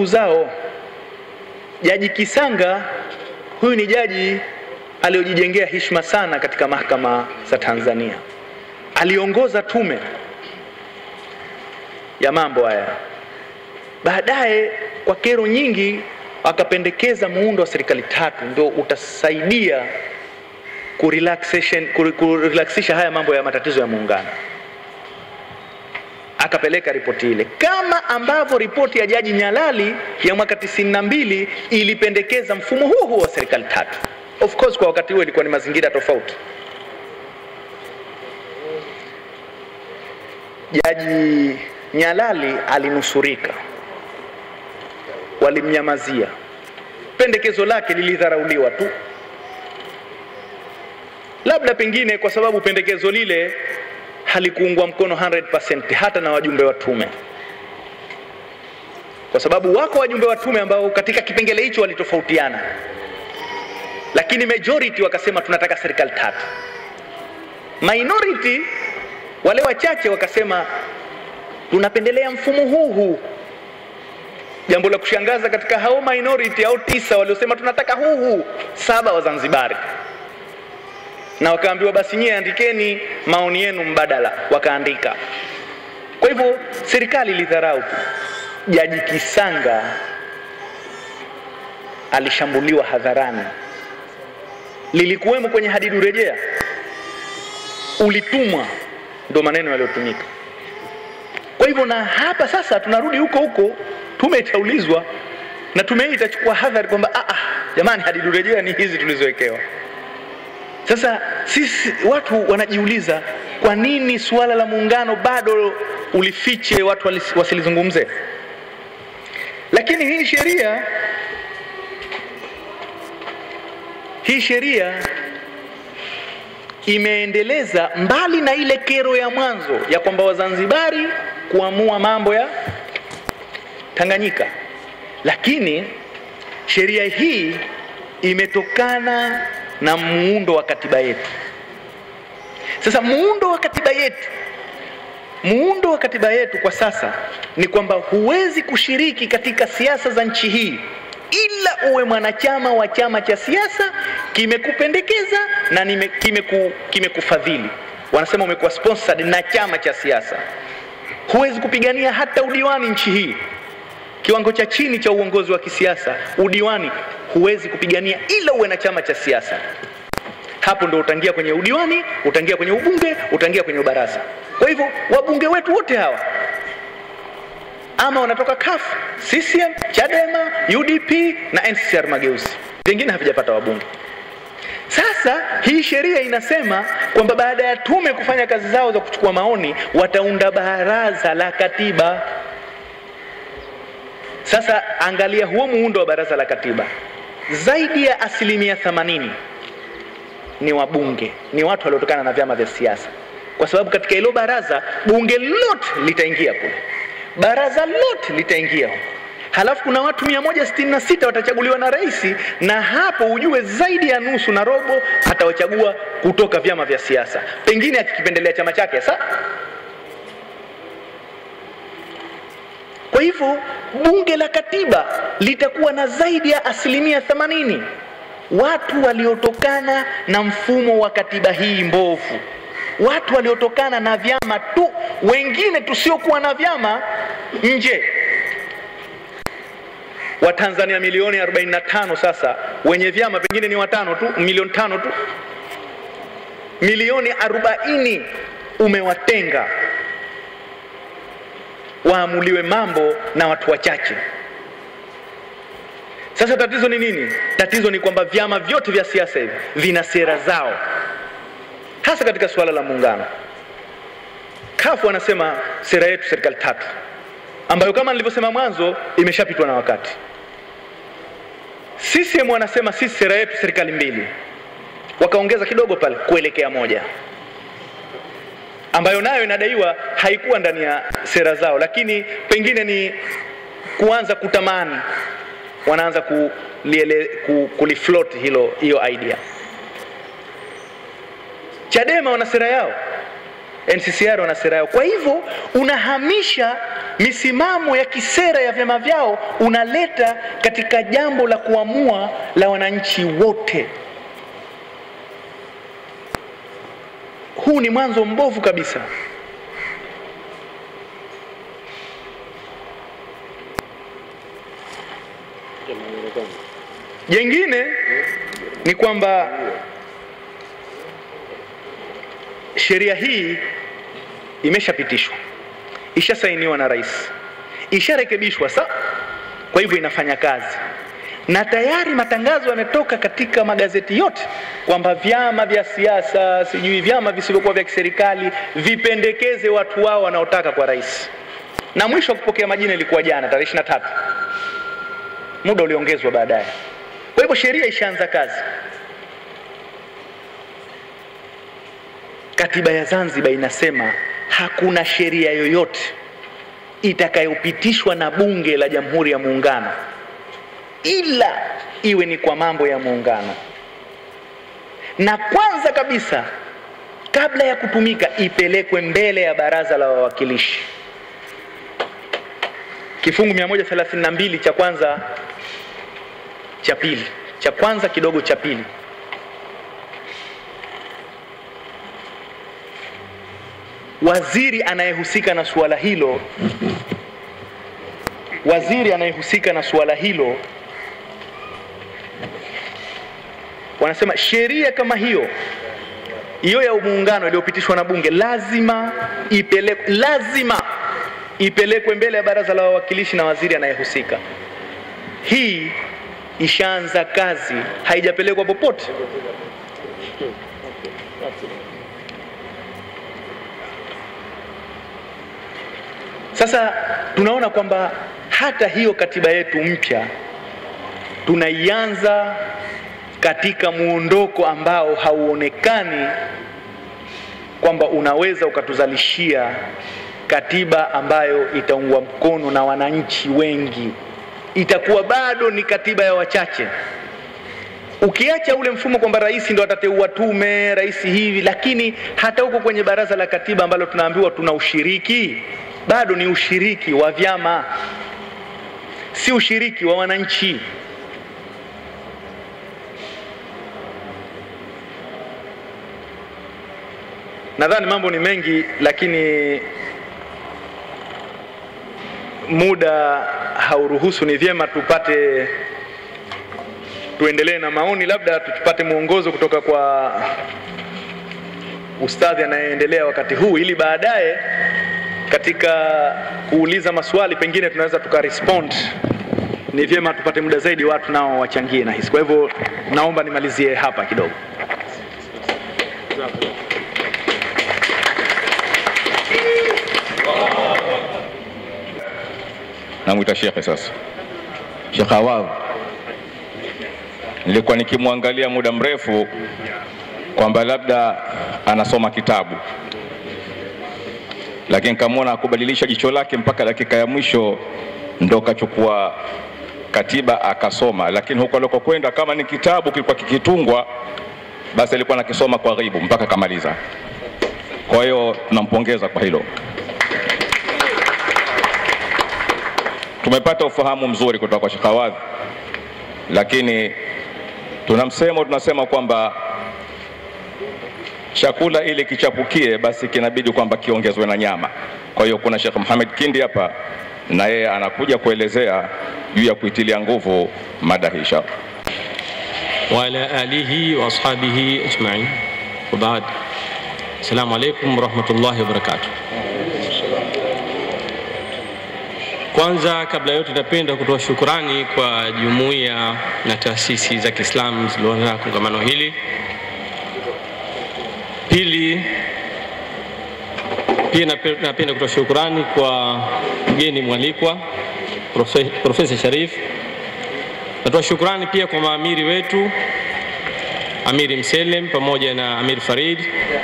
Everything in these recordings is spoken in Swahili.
zao. Jaji Kisanga huyu ni jaji aliyojijengea heshima sana katika mahakama za Tanzania. Aliongoza tume ya mambo haya. Baadaye kwa kero nyingi akapendekeza muundo wa serikali tatu ndio utasaidia kurelaxation kurelaxisha haya mambo ya matatizo ya muungano. Akapeleka ripoti ile kama ambavyo ripoti ya Jaji Nyalali ya mwaka 92 ilipendekeza mfumo huo huo wa serikali tatu. Of course kwa wakati huo ilikuwa ni mazingira tofauti. Jaji Nyalali alinusurika, walimnyamazia, pendekezo lake lilidharauliwa tu, labda pengine kwa sababu pendekezo lile halikuungwa mkono 100% hata na wajumbe wa tume, kwa sababu wako wajumbe wa tume ambao katika kipengele hicho walitofautiana, lakini majority wakasema tunataka serikali tatu. Minority wale wachache wakasema tunapendelea mfumo huu huu. Jambo la kushangaza katika hao minority au tisa waliosema tunataka huu huu, saba Wazanzibari na wakaambiwa basi nyie andikeni maoni yenu mbadala, wakaandika. Kwa hivyo serikali ilidharau tu. Jaji Kisanga alishambuliwa hadharani, lilikuwemo kwenye hadidu rejea, ulitumwa, ndo maneno yaliyotumika. Kwa hivyo na hapa sasa tunarudi huko huko, tume itaulizwa na tume hii itachukua hadhari kwamba ah, ah, jamani, hadidu rejea ni hizi tulizowekewa. Sasa sisi watu wanajiuliza kwa nini suala la muungano bado ulifiche, watu wasilizungumze. Lakini hii sheria hii sheria imeendeleza mbali na ile kero ya mwanzo ya kwamba Wazanzibari kuamua mambo ya Tanganyika, lakini sheria hii imetokana na muundo wa katiba yetu. Sasa muundo wa katiba yetu, muundo wa katiba yetu kwa sasa ni kwamba huwezi kushiriki katika siasa za nchi hii ila uwe mwanachama wa chama cha siasa kimekupendekeza na kimeku, kimekufadhili. Wanasema umekuwa sponsored na chama cha siasa. Huwezi kupigania hata udiwani nchi hii, kiwango cha chini cha uongozi wa kisiasa, udiwani huwezi kupigania ila uwe na chama cha siasa. Hapo ndo utaingia kwenye udiwani, utaingia kwenye ubunge, utaingia kwenye ubaraza. Kwa hivyo wabunge wetu wote hawa ama wanatoka CUF, CCM, Chadema, UDP na NCCR Mageuzi, vingine havijapata wabunge. Sasa hii sheria inasema kwamba baada ya tume kufanya kazi zao za kuchukua maoni, wataunda baraza la katiba. Sasa angalia huo muundo wa baraza la katiba, zaidi ya asilimia 80 ni wabunge, ni watu waliotokana na vyama vya siasa, kwa sababu katika hilo baraza bunge lote litaingia kule, baraza lote litaingia halafu kuna watu 166 watachaguliwa na rais, na hapo ujue zaidi ya nusu na robo atawachagua kutoka vyama vya siasa, pengine akikipendelea chama chake. Sa kwa hivyo bunge la katiba litakuwa na zaidi ya asilimia 80 watu waliotokana na mfumo wa katiba hii mbovu, watu waliotokana na vyama tu, wengine tusiokuwa na vyama nje Watanzania milioni 45 sasa wenye vyama pengine ni watano tu, milioni tano tu, milioni 40 umewatenga waamuliwe mambo na watu wachache. Sasa tatizo ni nini? Tatizo ni kwamba vyama vyote vya siasa hivi vina sera zao, hasa katika suala la muungano. CUF wanasema sera yetu serikali tatu, ambayo kama nilivyosema mwanzo imeshapitwa na wakati. CCM wanasema sisi sera yetu serikali mbili, wakaongeza kidogo pale kuelekea moja, ambayo nayo inadaiwa haikuwa ndani ya sera zao, lakini pengine ni kuanza kutamani, wanaanza kuliele, ku, kulifloat hilo hiyo idea. Chadema wana sera yao, NCCR wana sera yao. Kwa hivyo unahamisha misimamo ya kisera ya vyama vyao unaleta katika jambo la kuamua la wananchi wote. Huu ni mwanzo mbovu kabisa. Jengine ni kwamba sheria hii imeshapitishwa, ishasainiwa na rais, isharekebishwa sa, kwa hivyo inafanya kazi, na tayari matangazo yametoka katika magazeti yote kwamba vyama vya siasa, sijui vyama visivyokuwa vya kiserikali vipendekeze watu wao wanaotaka kwa rais, na mwisho wa kupokea majina ilikuwa jana tarehe ishirini na tatu. Muda uliongezwa baadaye. Kwa hivyo sheria ishaanza kazi. Katiba ya Zanzibar inasema hakuna sheria yoyote itakayopitishwa na Bunge la Jamhuri ya Muungano ila iwe ni kwa mambo ya muungano, na kwanza kabisa kabla ya kutumika ipelekwe mbele ya Baraza la Wawakilishi. Kifungu 132 cha kwanza cha pili cha kwanza kidogo cha pili waziri anayehusika na suala hilo waziri anayehusika na suala hilo wanasema sheria kama hiyo hiyo ya muungano iliyopitishwa na bunge lazima ipelekwe lazima ipelekwe mbele ya baraza la wawakilishi na waziri anayehusika hii ishaanza kazi, haijapelekwa popote. Sasa tunaona kwamba hata hiyo katiba yetu mpya tunaianza katika muondoko ambao hauonekani kwamba unaweza ukatuzalishia katiba ambayo itaungwa mkono na wananchi wengi itakuwa bado ni katiba ya wachache. Ukiacha ule mfumo kwamba rais ndo atateua tume, rais hivi, lakini hata huko kwenye baraza la katiba ambalo tunaambiwa tuna ushiriki, bado ni ushiriki wa vyama, si ushiriki wa wananchi. Nadhani mambo ni mengi, lakini muda hauruhusu. Ni vyema tupate tuendelee na maoni, labda tupate mwongozo kutoka kwa ustadhi anayeendelea wakati huu, ili baadaye katika kuuliza maswali pengine tunaweza tukarespond. Ni vyema tupate muda zaidi, watu nao wachangie na hisi. Kwa hivyo naomba nimalizie hapa kidogo. Namwita shekhe sasa. Shekhe Awadh, nilikuwa nikimwangalia muda mrefu kwamba labda anasoma kitabu, lakini kamwona akubadilisha jicho lake mpaka dakika ya mwisho ndo kachukua katiba akasoma, lakini huko alikokwenda kama ni kitabu kilikuwa kikitungwa, basi alikuwa nakisoma kwa ghibu mpaka kamaliza. Kwa hiyo tunampongeza kwa hilo. Tumepata ufahamu mzuri kutoka kwa Sheikh Awadh, lakini tuna msemo tunasema kwamba chakula ili kichapukie basi kinabidi kwamba kiongezwe na nyama. Kwa hiyo kuna Sheikh Muhammad Kindi hapa na yeye anakuja kuelezea juu ya kuitilia nguvu mada hii inshallah. وعلى آله وأصحابه أجمعين وبعد السلام عليكم ورحمة الله وبركاته Kwanza kabla yote, napenda kutoa shukurani kwa jumuiya na taasisi za Kiislamu zilizoandaa kongamano hili. Pili, pia nape- napenda kutoa shukurani kwa mgeni mwalikwa Profe- Profesa Sharif. Natoa shukurani pia kwa maamiri wetu Amiri Mselem pamoja na Amir Farid.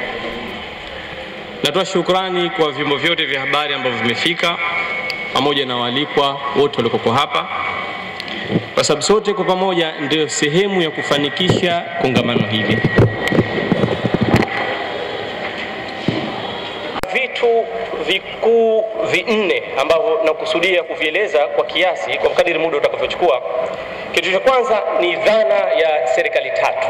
Natoa shukrani kwa vyombo vyote vya habari ambavyo vimefika pamoja na waalikwa wote waliokoko hapa, kwa sababu sote kwa pamoja ndio sehemu ya kufanikisha kongamano hili. Vitu vikuu vi vinne ambavyo nakusudia kuvieleza kwa kiasi kwa kadiri muda utakavyochukua. Kitu cha kwanza ni dhana ya serikali tatu.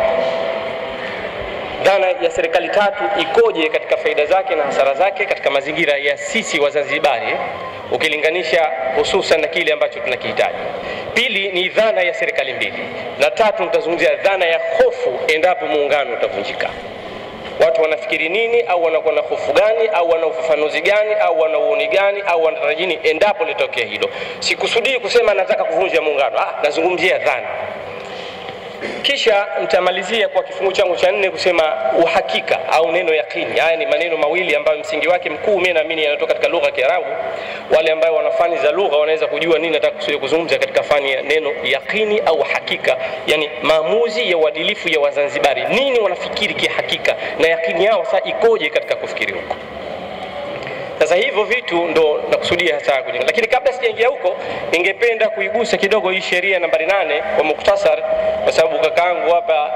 Dhana ya serikali tatu ikoje katika faida zake na hasara zake katika mazingira ya sisi Wazanzibari ukilinganisha hususan na kile ambacho tunakihitaji. Pili ni dhana ya serikali mbili, na tatu nitazungumzia dhana ya hofu endapo muungano utavunjika. Watu wanafikiri nini, au wanakuwa na hofu gani, au wana ufafanuzi gani, au wana uoni gani, au wanatarajia nini endapo litokea hilo. Sikusudii kusema nataka kuvunja muungano, ah, nazungumzia dhana kisha nitamalizia kwa kifungu changu cha nne kusema uhakika au neno yakini. Haya ni maneno mawili ambayo msingi wake mkuu mimi naamini yanatoka katika lugha ya Kiarabu. Wale ambao wana fani za lugha wanaweza kujua nini nataka kusudia kuzungumza katika fani ya neno yakini au hakika, yani maamuzi ya uadilifu ya Wazanzibari, nini wanafikiri kihakika na yakini yao sasa ikoje katika kufikiri huko. Sasa hivyo vitu ndo nakusudia hasa kujenga, lakini kabla sijaingia huko, ningependa kuigusa kidogo hii sheria nambari nane kwa muktasar, kwa sababu kakaangu hapa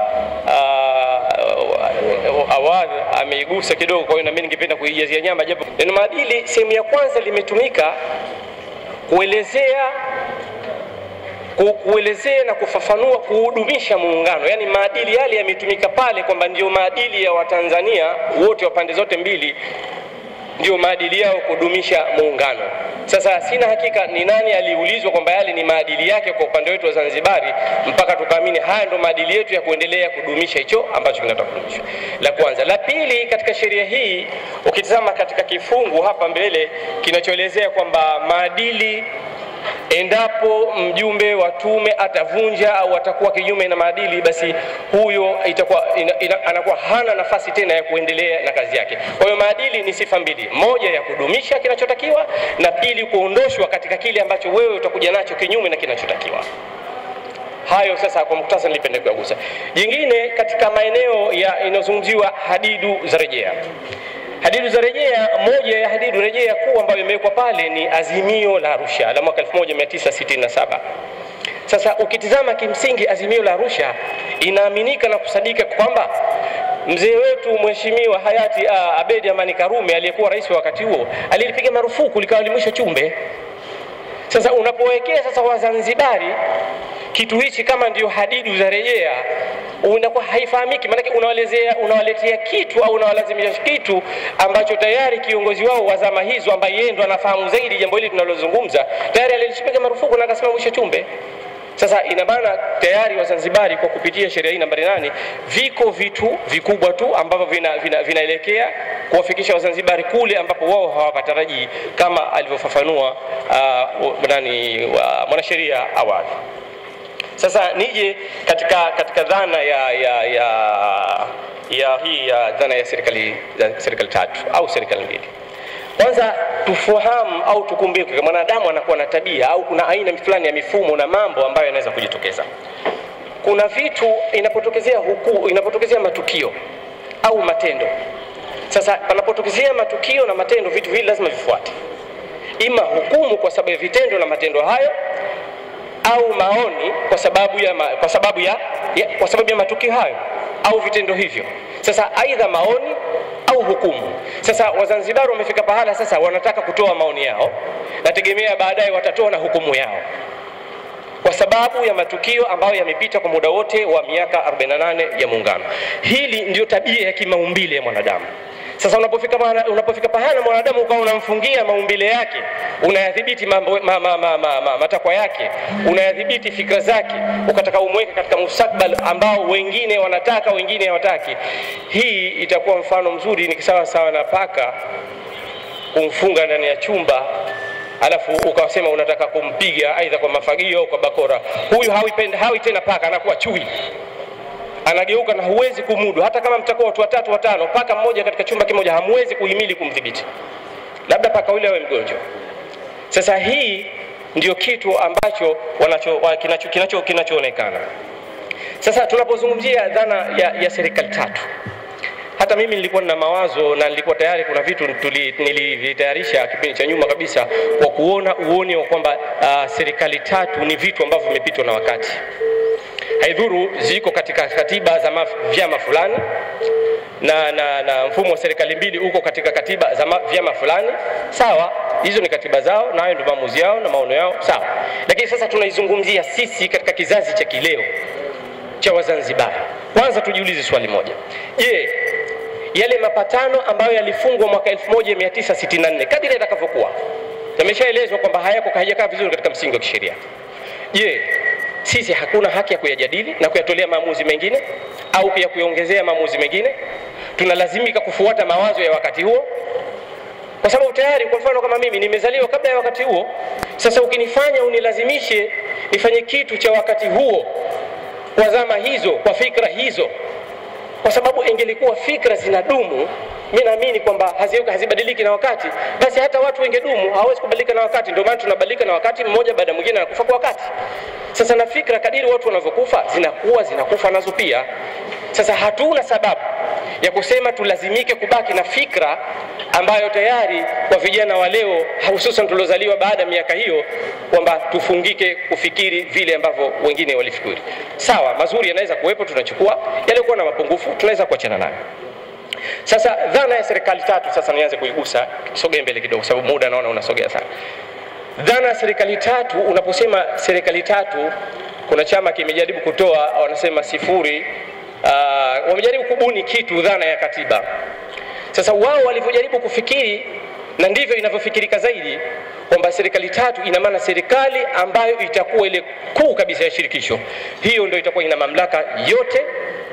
awali ameigusa kidogo, kwa hiyo na mimi ningependa kuijazia nyama, japo neno maadili sehemu ya kwanza limetumika kuelezea ku- kuelezea na kufafanua kuhudumisha muungano, yaani maadili yale yametumika pale kwamba ndio maadili ya Watanzania wote wa pande zote mbili ndio maadili yao kudumisha muungano. Sasa sina hakika ni nani aliulizwa kwamba yale ni maadili yake kwa upande wetu wa Zanzibari, mpaka tukaamini haya ndo maadili yetu ya kuendelea kudumisha hicho ambacho kinataka kudumishwa. La kwanza. La pili, katika sheria hii ukitazama katika kifungu hapa mbele kinachoelezea kwamba maadili endapo mjumbe wa tume atavunja au atakuwa kinyume na maadili, basi huyo itakuwa ina, ina, anakuwa hana nafasi tena ya kuendelea na kazi yake. Kwa hiyo maadili ni sifa mbili, moja ya kudumisha kinachotakiwa na pili kuondoshwa katika kile ambacho wewe utakuja nacho kinyume na kinachotakiwa. Hayo sasa kwa muktasari nilipenda kuyagusa. Jingine katika maeneo ya inayozungumziwa hadidu za rejea hadidu za rejea, moja ya hadidu rejea kuu ambayo imewekwa pale ni azimio la Arusha la mwaka 1967. Sasa ukitizama kimsingi, azimio la Arusha inaaminika na kusadika kwamba mzee wetu mheshimiwa hayati uh, Abedi Amani Karume aliyekuwa rais wa wakati huo alilipiga marufuku likawa limwisho chumbe. Sasa unapowekea sasa Wazanzibari kitu hichi kama ndio hadidu za rejea unakuwa haifahamiki, maanake unawalezea unawaletea kitu au unawalazimisha kitu ambacho tayari kiongozi wao wa zama hizo ambaye yeye ndo anafahamu zaidi jambo hili tunalozungumza tayari alilipiga marufuku na akasema mwisho chumbe. Sasa ina maana tayari Wazanzibari kwa kupitia sheria hii nambari nane viko vitu vikubwa tu ambavyo vinaelekea vina, vina kuwafikisha Wazanzibari kule ambapo wao hawapatarajii kama alivyofafanua uh, nani uh, mwanasheria awali. Sasa nije katika, katika dhana ya, ya, ya, ya hii ya dhana ya serikali, ya serikali tatu au serikali mbili. Kwanza tufahamu au tukumbuke, mwanadamu anakuwa na tabia au kuna aina fulani ya mifumo na mambo ambayo yanaweza kujitokeza. Kuna vitu inapotokezea huku, inapotokezea matukio au matendo. Sasa panapotokezea matukio na matendo, vitu vile lazima vifuate, ima hukumu kwa sababu ya vitendo na matendo hayo au maoni kwa sababu ya, ma, kwa sababu ya, ya, kwa sababu ya matukio hayo au vitendo hivyo. Sasa aidha maoni au hukumu. Sasa Wazanzibari wamefika pahala sasa wanataka kutoa maoni yao, nategemea baadaye watatoa na hukumu yao kwa sababu ya matukio ambayo yamepita kwa muda wote wa miaka 48 ya Muungano. Hili ndio tabia ya kimaumbile ya mwanadamu. Sasa unapofika pahala, unapofika pahala mwanadamu ukawa unamfungia maumbile yake, unayadhibiti mambo ma, ma, ma, ma, ma, matakwa yake, unayadhibiti fikra zake, ukataka umweke katika mustakbal ambao wengine wanataka, wengine hawataki. Hii itakuwa mfano mzuri, ni sawa sawa na paka kumfunga ndani ya chumba alafu ukasema unataka kumpiga aidha kwa mafagio au kwa bakora. Huyu hawi, hawi tena paka, anakuwa chui anageuka na huwezi kumudu. Hata kama mtakuwa watu watatu watano, paka mmoja katika chumba kimoja hamwezi kuhimili kumdhibiti, labda paka yule awe mgonjwa. Sasa hii ndio kitu ambacho wanacho, kinacho, kinacho, kinachoonekana sasa tunapozungumzia dhana ya, ya serikali tatu hata mimi nilikuwa na mawazo na nilikuwa tayari kuna vitu nilivitayarisha kipindi cha nyuma kabisa kwa kuona uoni wa kwamba uh, serikali tatu ni vitu ambavyo vimepitwa na wakati haidhuru ziko katika katiba za vyama fulani na, na, na mfumo wa serikali mbili uko katika katiba za ma- vyama fulani, sawa, hizo ni katiba zao na hayo ndio maamuzi yao na maono yao, sawa. Lakini sasa tunaizungumzia sisi katika kizazi cha kileo cha Wazanzibari. Kwanza tujiulize swali moja, je, yale mapatano ambayo yalifungwa mwaka 1964 kadiri yatakavyokuwa yameshaelezwa kwamba hayako hayajakaa vizuri katika msingi wa kisheria. Je, sisi hakuna haki ya kuyajadili na kuyatolea maamuzi mengine au ya kuyaongezea maamuzi mengine? Tunalazimika kufuata mawazo ya wakati huo, kwa sababu tayari, kwa mfano kama mimi nimezaliwa kabla ya wakati huo. Sasa ukinifanya unilazimishe nifanye kitu cha wakati huo kwa zama hizo, kwa fikra hizo, kwa sababu ingelikuwa fikra zinadumu, mi naamini kwamba hazi- hazibadiliki na wakati, basi hata watu wengedumu, hawawezi kubadilika na wakati. Ndio maana tunabadilika na wakati, mmoja baada ya mwingine anakufa kwa wakati. Sasa na fikra, kadiri watu wanavyokufa, zinakuwa zinakufa nazo pia. Sasa hatuna sababu ya kusema tulazimike kubaki na fikra ambayo tayari kwa vijana wa leo hususan tuliozaliwa baada ya miaka hiyo kwamba tufungike kufikiri vile ambavyo wengine walifikiri. Sawa, mazuri yanaweza kuwepo, tunachukua yaliyokuwa na mapungufu, tunaweza kuachana nayo. Sasa dhana ya serikali tatu, sasa nianze kuigusa, sogee mbele kidogo, sababu muda naona unasogea sana. Dhana ya serikali tatu, unaposema serikali tatu, kuna chama kimejaribu kutoa, wanasema sifuri. Uh, wamejaribu kubuni kitu, dhana ya katiba. Sasa wao walivyojaribu kufikiri, na ndivyo inavyofikirika zaidi, kwamba serikali tatu ina maana serikali ambayo itakuwa ile kuu kabisa ya shirikisho, hiyo ndio itakuwa ina mamlaka yote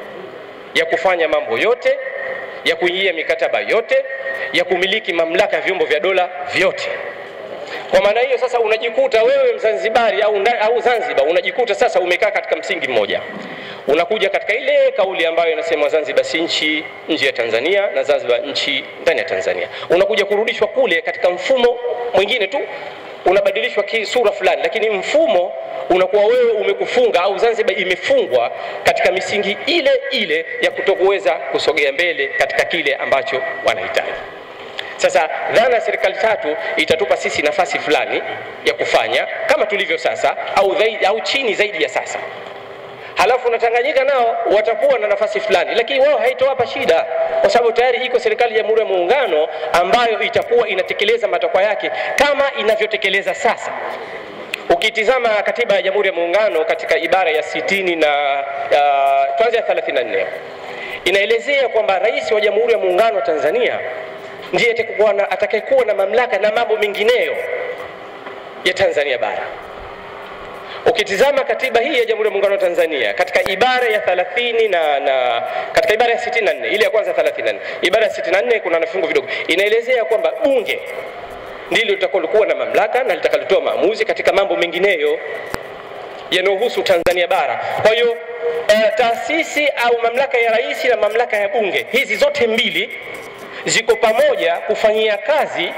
ya kufanya mambo yote, ya kuingia mikataba yote, ya kumiliki mamlaka ya vyombo vya dola vyote. Kwa maana hiyo sasa unajikuta wewe Mzanzibari au, nda- au Zanzibar unajikuta sasa umekaa katika msingi mmoja, unakuja katika ile kauli ambayo inasema Zanzibar si nchi nje ya Tanzania na Zanzibar nchi ndani ya Tanzania, unakuja kurudishwa kule katika mfumo mwingine tu, unabadilishwa kisura fulani, lakini mfumo unakuwa wewe umekufunga au Zanzibar imefungwa katika misingi ile ile ya kutokuweza kusogea mbele katika kile ambacho wanahitaji. Sasa dhana ya serikali tatu itatupa sisi nafasi fulani ya kufanya kama tulivyo sasa au, zaidi, au chini zaidi ya sasa. Halafu na Tanganyika nao watakuwa na nafasi fulani, lakini wao haitowapa shida, kwa sababu tayari iko serikali ya Jamhuri ya Muungano ambayo itakuwa inatekeleza matakwa yake kama inavyotekeleza sasa. Ukitizama katiba ya Jamhuri ya Muungano katika ibara ya sitini na uh, tuanze ya 34 inaelezea kwamba rais wa Jamhuri ya Muungano wa Tanzania ndiye atakayekuwa na, atakayekuwa na mamlaka na mambo mengineyo ya Tanzania bara. Ukitizama katiba hii ya Jamhuri ya Muungano wa Tanzania katika ibara ya 30 na, na katika ibara ya 64 ile ya kwanza 34, ibara ya 64 kuna vifungu vidogo inaelezea kwamba bunge ndilo litakalokuwa na mamlaka na litakalotoa maamuzi katika mambo mengineyo yanayohusu Tanzania bara. Kwa hiyo uh, taasisi au mamlaka ya rais na mamlaka ya bunge hizi zote mbili ziko pamoja kufanyia kazi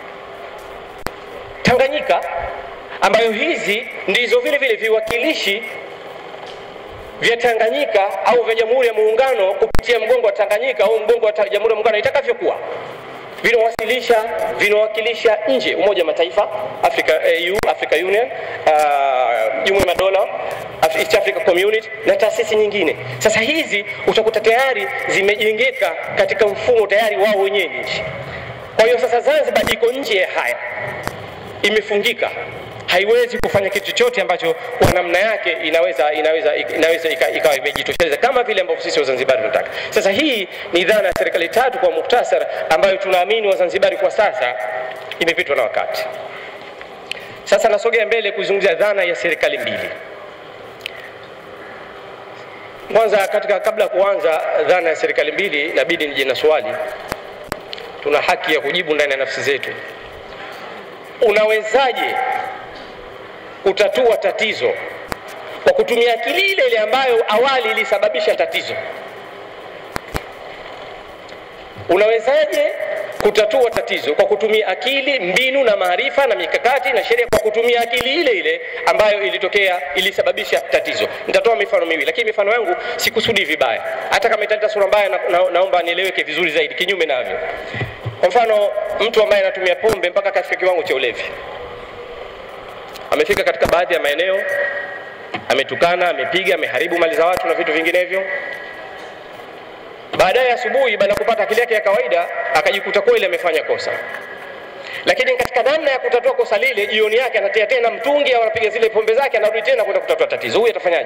Tanganyika, ambayo hizi ndizo vile vile viwakilishi vya Tanganyika au vya Jamhuri ya Muungano kupitia mgongo wa Tanganyika au mgongo wa ta- Jamhuri ya Muungano itakavyokuwa vinawasilisha vinawakilisha nje Umoja wa Mataifa, Africa, AU, Africa Union, uh, Jumuiya ya Madola, Af- East Africa Community na taasisi nyingine. Sasa hizi utakuta tayari zimejengeka katika mfumo tayari wao wenyewe ni nchi. Kwa hiyo sasa Zanzibar iko nje ya haya, imefungika haiwezi kufanya kitu chochote ambacho kwa namna yake inaweza inaweza inaweza ika- ikawa imejitosheleza kama vile ambavyo sisi Wazanzibari tunataka. Sasa hii ni dhana ya serikali tatu kwa muktasar, ambayo tunaamini Wazanzibari kwa sasa imepitwa na wakati. Sasa nasogea mbele kuzungumzia dhana ya serikali mbili. Kwanza, katika kabla ya kuanza dhana ya serikali mbili, inabidi nije na swali. Tuna haki ya kujibu ndani ya nafsi zetu. Unawezaje kutatua tatizo kwa kutumia akili ile ile ambayo awali ilisababisha tatizo? Unawezaje kutatua tatizo kwa kutumia akili, mbinu na maarifa na mikakati na sheria kwa kutumia akili ile ile ambayo ilitokea ilisababisha tatizo? Nitatoa mifano miwili, lakini mifano yangu sikusudi vibaya, hata kama italeta sura mbaya na, na, naomba nieleweke vizuri zaidi, kinyume navyo. Kwa mfano, mtu ambaye anatumia pombe mpaka katika kiwango cha ulevi amefika katika baadhi ya maeneo, ametukana, amepiga, ameharibu mali za watu na vitu vinginevyo. baadaye asubuhi, baada ya kupata akili yake ya kawaida, akajikuta kweli amefanya kosa. Lakini katika namna ya kutatua kosa lile, jioni yake anatia tena mtungi au anapiga zile pombe zake, anarudi tena kwenda kutatua tatizo. Huyu atafanyaje?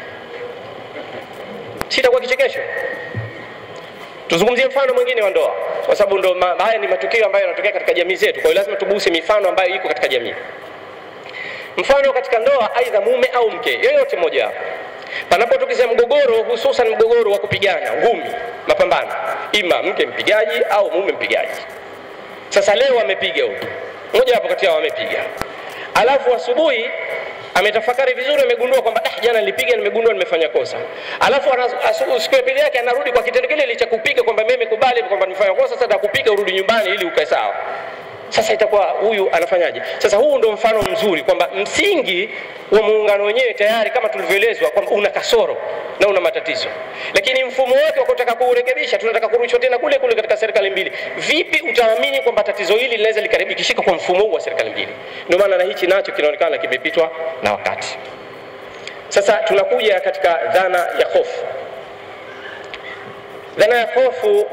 Sitakuwa kichekesho. Tuzungumzie mfano mwingine wa ndoa, kwa sababu ndo ma, haya ni matukio ambayo yanatokea katika jamii zetu. Kwa hiyo lazima tuguse mifano ambayo iko katika jamii. Mfano katika ndoa, aidha mume au mke yoyote mmoja wapo, panapotokea mgogoro, hususan mgogoro wa kupigana ngumi, mapambano, ima mke mpigaji au mume mpigaji. Sasa leo amepiga huyu mmoja wapo kati yao amepiga, alafu asubuhi ametafakari vizuri, amegundua kwamba ah, jana nilipiga, nimegundua nimefanya kosa. Alafu siku ya pili yake anarudi kwa kitendo kile kile cha kupiga, kwamba mimi nimekubali kwamba nimefanya kosa, sasa nakupiga urudi nyumbani ili ukae sawa. Sasa itakuwa huyu anafanyaje? Sasa huu ndo mfano mzuri kwamba msingi wa muungano wenyewe tayari kama tulivyoelezwa kwamba una kasoro na una matatizo, lakini mfumo wake wa kutaka kuurekebisha, tunataka kurudishwa tena kule kule katika serikali mbili. Vipi utaamini kwamba tatizo hili linaweza likaribikishika kwa mfumo huu wa serikali mbili? Ndio maana na hichi nacho kinaonekana kimepitwa na wakati. Sasa tunakuja katika dhana ya hofu. Dhana ya hofu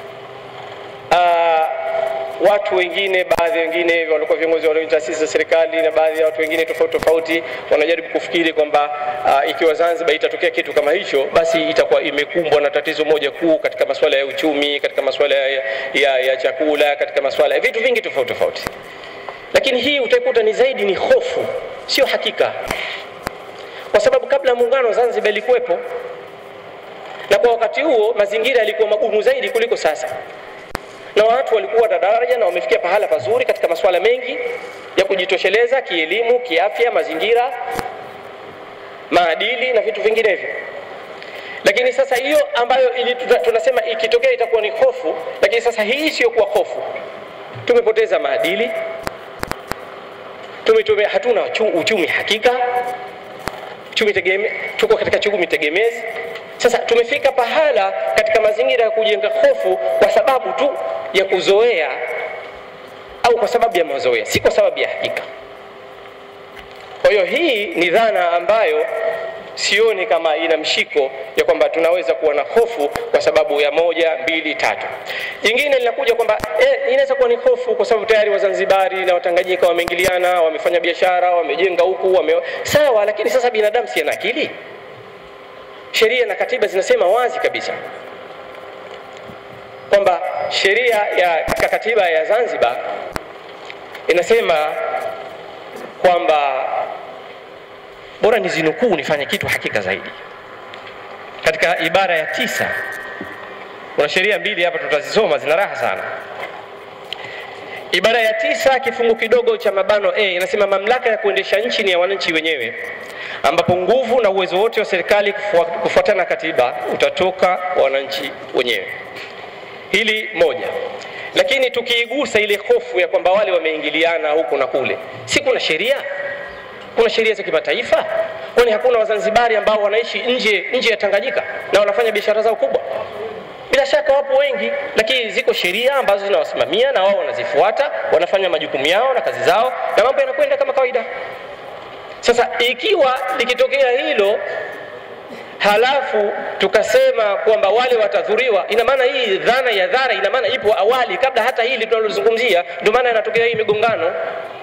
uh, watu wengine, baadhi wengine walikuwa viongozi wa taasisi za serikali na baadhi ya watu wengine tofauti tofauti wanajaribu kufikiri kwamba uh, ikiwa Zanzibar itatokea kitu kama hicho, basi itakuwa imekumbwa na tatizo moja kuu katika masuala ya uchumi, katika masuala ya, ya, ya chakula, katika masuala ya vitu vingi tofauti tofauti. Lakini hii utaikuta ni zaidi ni hofu, sio hakika, kwa sababu kabla ya muungano Zanzibar ilikuwepo, na kwa wakati huo mazingira yalikuwa magumu zaidi kuliko sasa na watu walikuwa na daraja na wamefikia pahala pazuri katika masuala mengi ya kujitosheleza kielimu, kiafya, mazingira, maadili na vitu vinginevyo. Lakini sasa hiyo ambayo ili, tunasema ikitokea itakuwa ni hofu, lakini sasa hii sio kuwa hofu. Tumepoteza maadili, tumetume, hatuna uchumi hakika, uchumi tegeme, tuko katika uchumi tegemezi. Sasa tumefika pahala katika mazingira ya kujenga hofu kwa sababu tu ya kuzoea au kwa sababu ya mazoea, si kwa sababu ya hakika. Kwa hiyo hii ni dhana ambayo sioni kama ina mshiko ya kwamba tunaweza kuwa na hofu kwa sababu ya moja, mbili, tatu. Jingine linakuja kwamba eh, inaweza kuwa ni hofu kwa sababu tayari Wazanzibari na Watanganyika wameingiliana, wamefanya biashara, wamejenga huku, wame... sawa, lakini sasa binadamu si ana akili? Sheria na katiba zinasema wazi kabisa kwamba sheria ya katika katiba ya Zanzibar inasema kwamba bora nizinukuu nifanye kitu hakika zaidi. Katika ibara ya tisa kuna sheria mbili hapa tutazisoma, zina raha sana. Ibara ya tisa kifungu kidogo cha mabano A inasema mamlaka ya kuendesha nchi ni ya wananchi wenyewe, ambapo nguvu na uwezo wote wa serikali kufuatana na katiba utatoka kwa wananchi wenyewe. Hili moja, lakini tukiigusa ile hofu ya kwamba wale wameingiliana huku na kule, si kuna sheria? Kuna sheria za kimataifa? Kwani hakuna Wazanzibari ambao wanaishi nje nje ya Tanganyika na wanafanya biashara zao kubwa? Bila shaka wapo wengi, lakini ziko sheria ambazo zinawasimamia na wao wanazifuata, wanafanya majukumu yao na kazi zao, na mambo yanakwenda kama kawaida. Sasa ikiwa likitokea hilo halafu tukasema kwamba wale watadhuriwa, ina maana hii dhana ya dhara, ina maana ipo awali kabla hata hili tunalozungumzia, ndio maana inatokea hii migongano.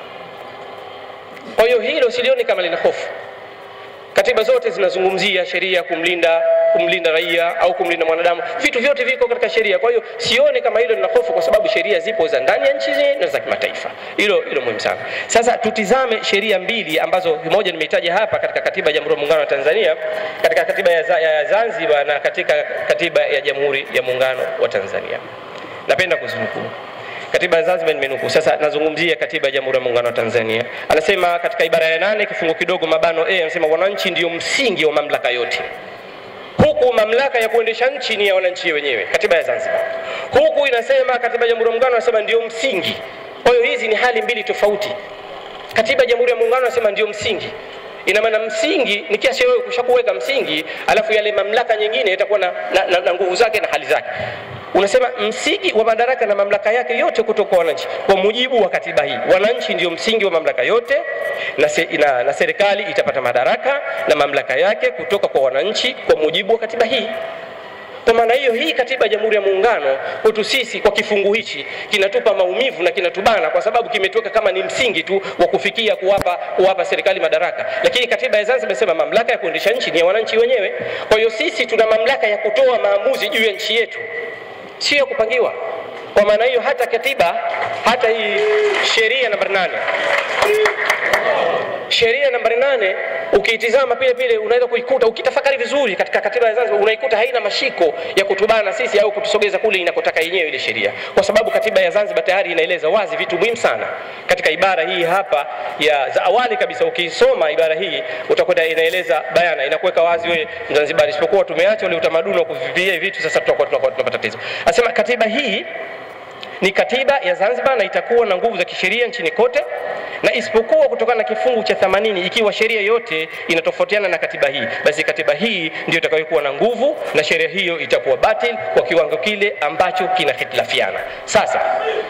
Kwa hiyo hilo silioni kama lina hofu. Katiba zote zinazungumzia sheria kumlinda kumlinda raia au kumlinda mwanadamu, vitu vyote viko katika sheria. Kwa hiyo sioni kama hilo lina hofu, kwa sababu sheria zipo za ndani ya nchi na za kimataifa. Hilo hilo muhimu sana. Sasa tutizame sheria mbili ambazo moja nimeitaja hapa katika katiba ya Jamhuri ya Muungano wa Tanzania, katika katiba ya, ya Zanzibar na katika katiba ya Jamhuri ya Muungano wa Tanzania. Napenda kuzinukuu Katiba ya Zanzibar nimenukuu. Sasa nazungumzia katiba ya Jamhuri ya Muungano wa Tanzania. Anasema katika ibara ya nane kifungu kidogo mabano A, anasema wananchi ndio msingi wa mamlaka yote huku mamlaka ya kuendesha nchi ni ya wananchi wenyewe, katiba ya Zanzibar. Huku inasema katiba ya Jamhuri ya Muungano anasema ndio msingi. Kwa hiyo hizi ni hali mbili tofauti. Katiba ya Jamhuri ya Muungano anasema ndio msingi, ina maana msingi ni kiasi wewe kushakuweka msingi, alafu yale mamlaka nyingine itakuwa na, na, na, na nguvu zake na hali zake. Unasema msingi wa madaraka na mamlaka yake yote kutoka kwa wananchi. Kwa mujibu wa katiba hii, wananchi ndio msingi wa mamlaka yote na, se, na, na serikali itapata madaraka na mamlaka yake kutoka kwa wananchi kwa mujibu wa katiba hii. Kwa maana hiyo, hii katiba ya Jamhuri ya Muungano kwetu sisi kwa kifungu hichi kinatupa maumivu na kinatubana, kwa sababu kimetuweka kama ni msingi tu wa kufikia kuwapa, kuwapa serikali madaraka, lakini katiba ya Zanzibar imesema mamlaka ya kuendesha nchi ni ya wananchi wenyewe. Kwa hiyo sisi tuna mamlaka ya kutoa maamuzi juu ya nchi yetu, sio kupangiwa. Kwa maana hiyo, hata katiba, hata hii sheria nambari nane sheria nambari nane ukiitizama pile pile unaweza kuikuta ukitafakari vizuri katika katiba ya Zanzibar unaikuta haina mashiko ya kutubana sisi au kutusogeza kule inakotaka yenyewe ile sheria, kwa sababu katiba ya Zanzibar tayari inaeleza wazi vitu muhimu sana katika ibara hii hapa ya za awali kabisa. Ukisoma ibara hii utakuta inaeleza bayana, inakuweka wazi wewe Mzanzibari, isipokuwa tumeacha ule utamaduni wa kuvivilia vitu, sasa tutakuwa tunakuwa tunapata tatizo. Anasema katiba hii ni katiba ya Zanzibar na itakuwa na nguvu za kisheria nchini kote, na isipokuwa kutokana na kifungu cha 80 ikiwa sheria yote inatofautiana na katiba hii, basi katiba hii ndio itakayokuwa na nguvu na sheria hiyo itakuwa batil kwa kiwango kile ambacho kinahitilafiana. Sasa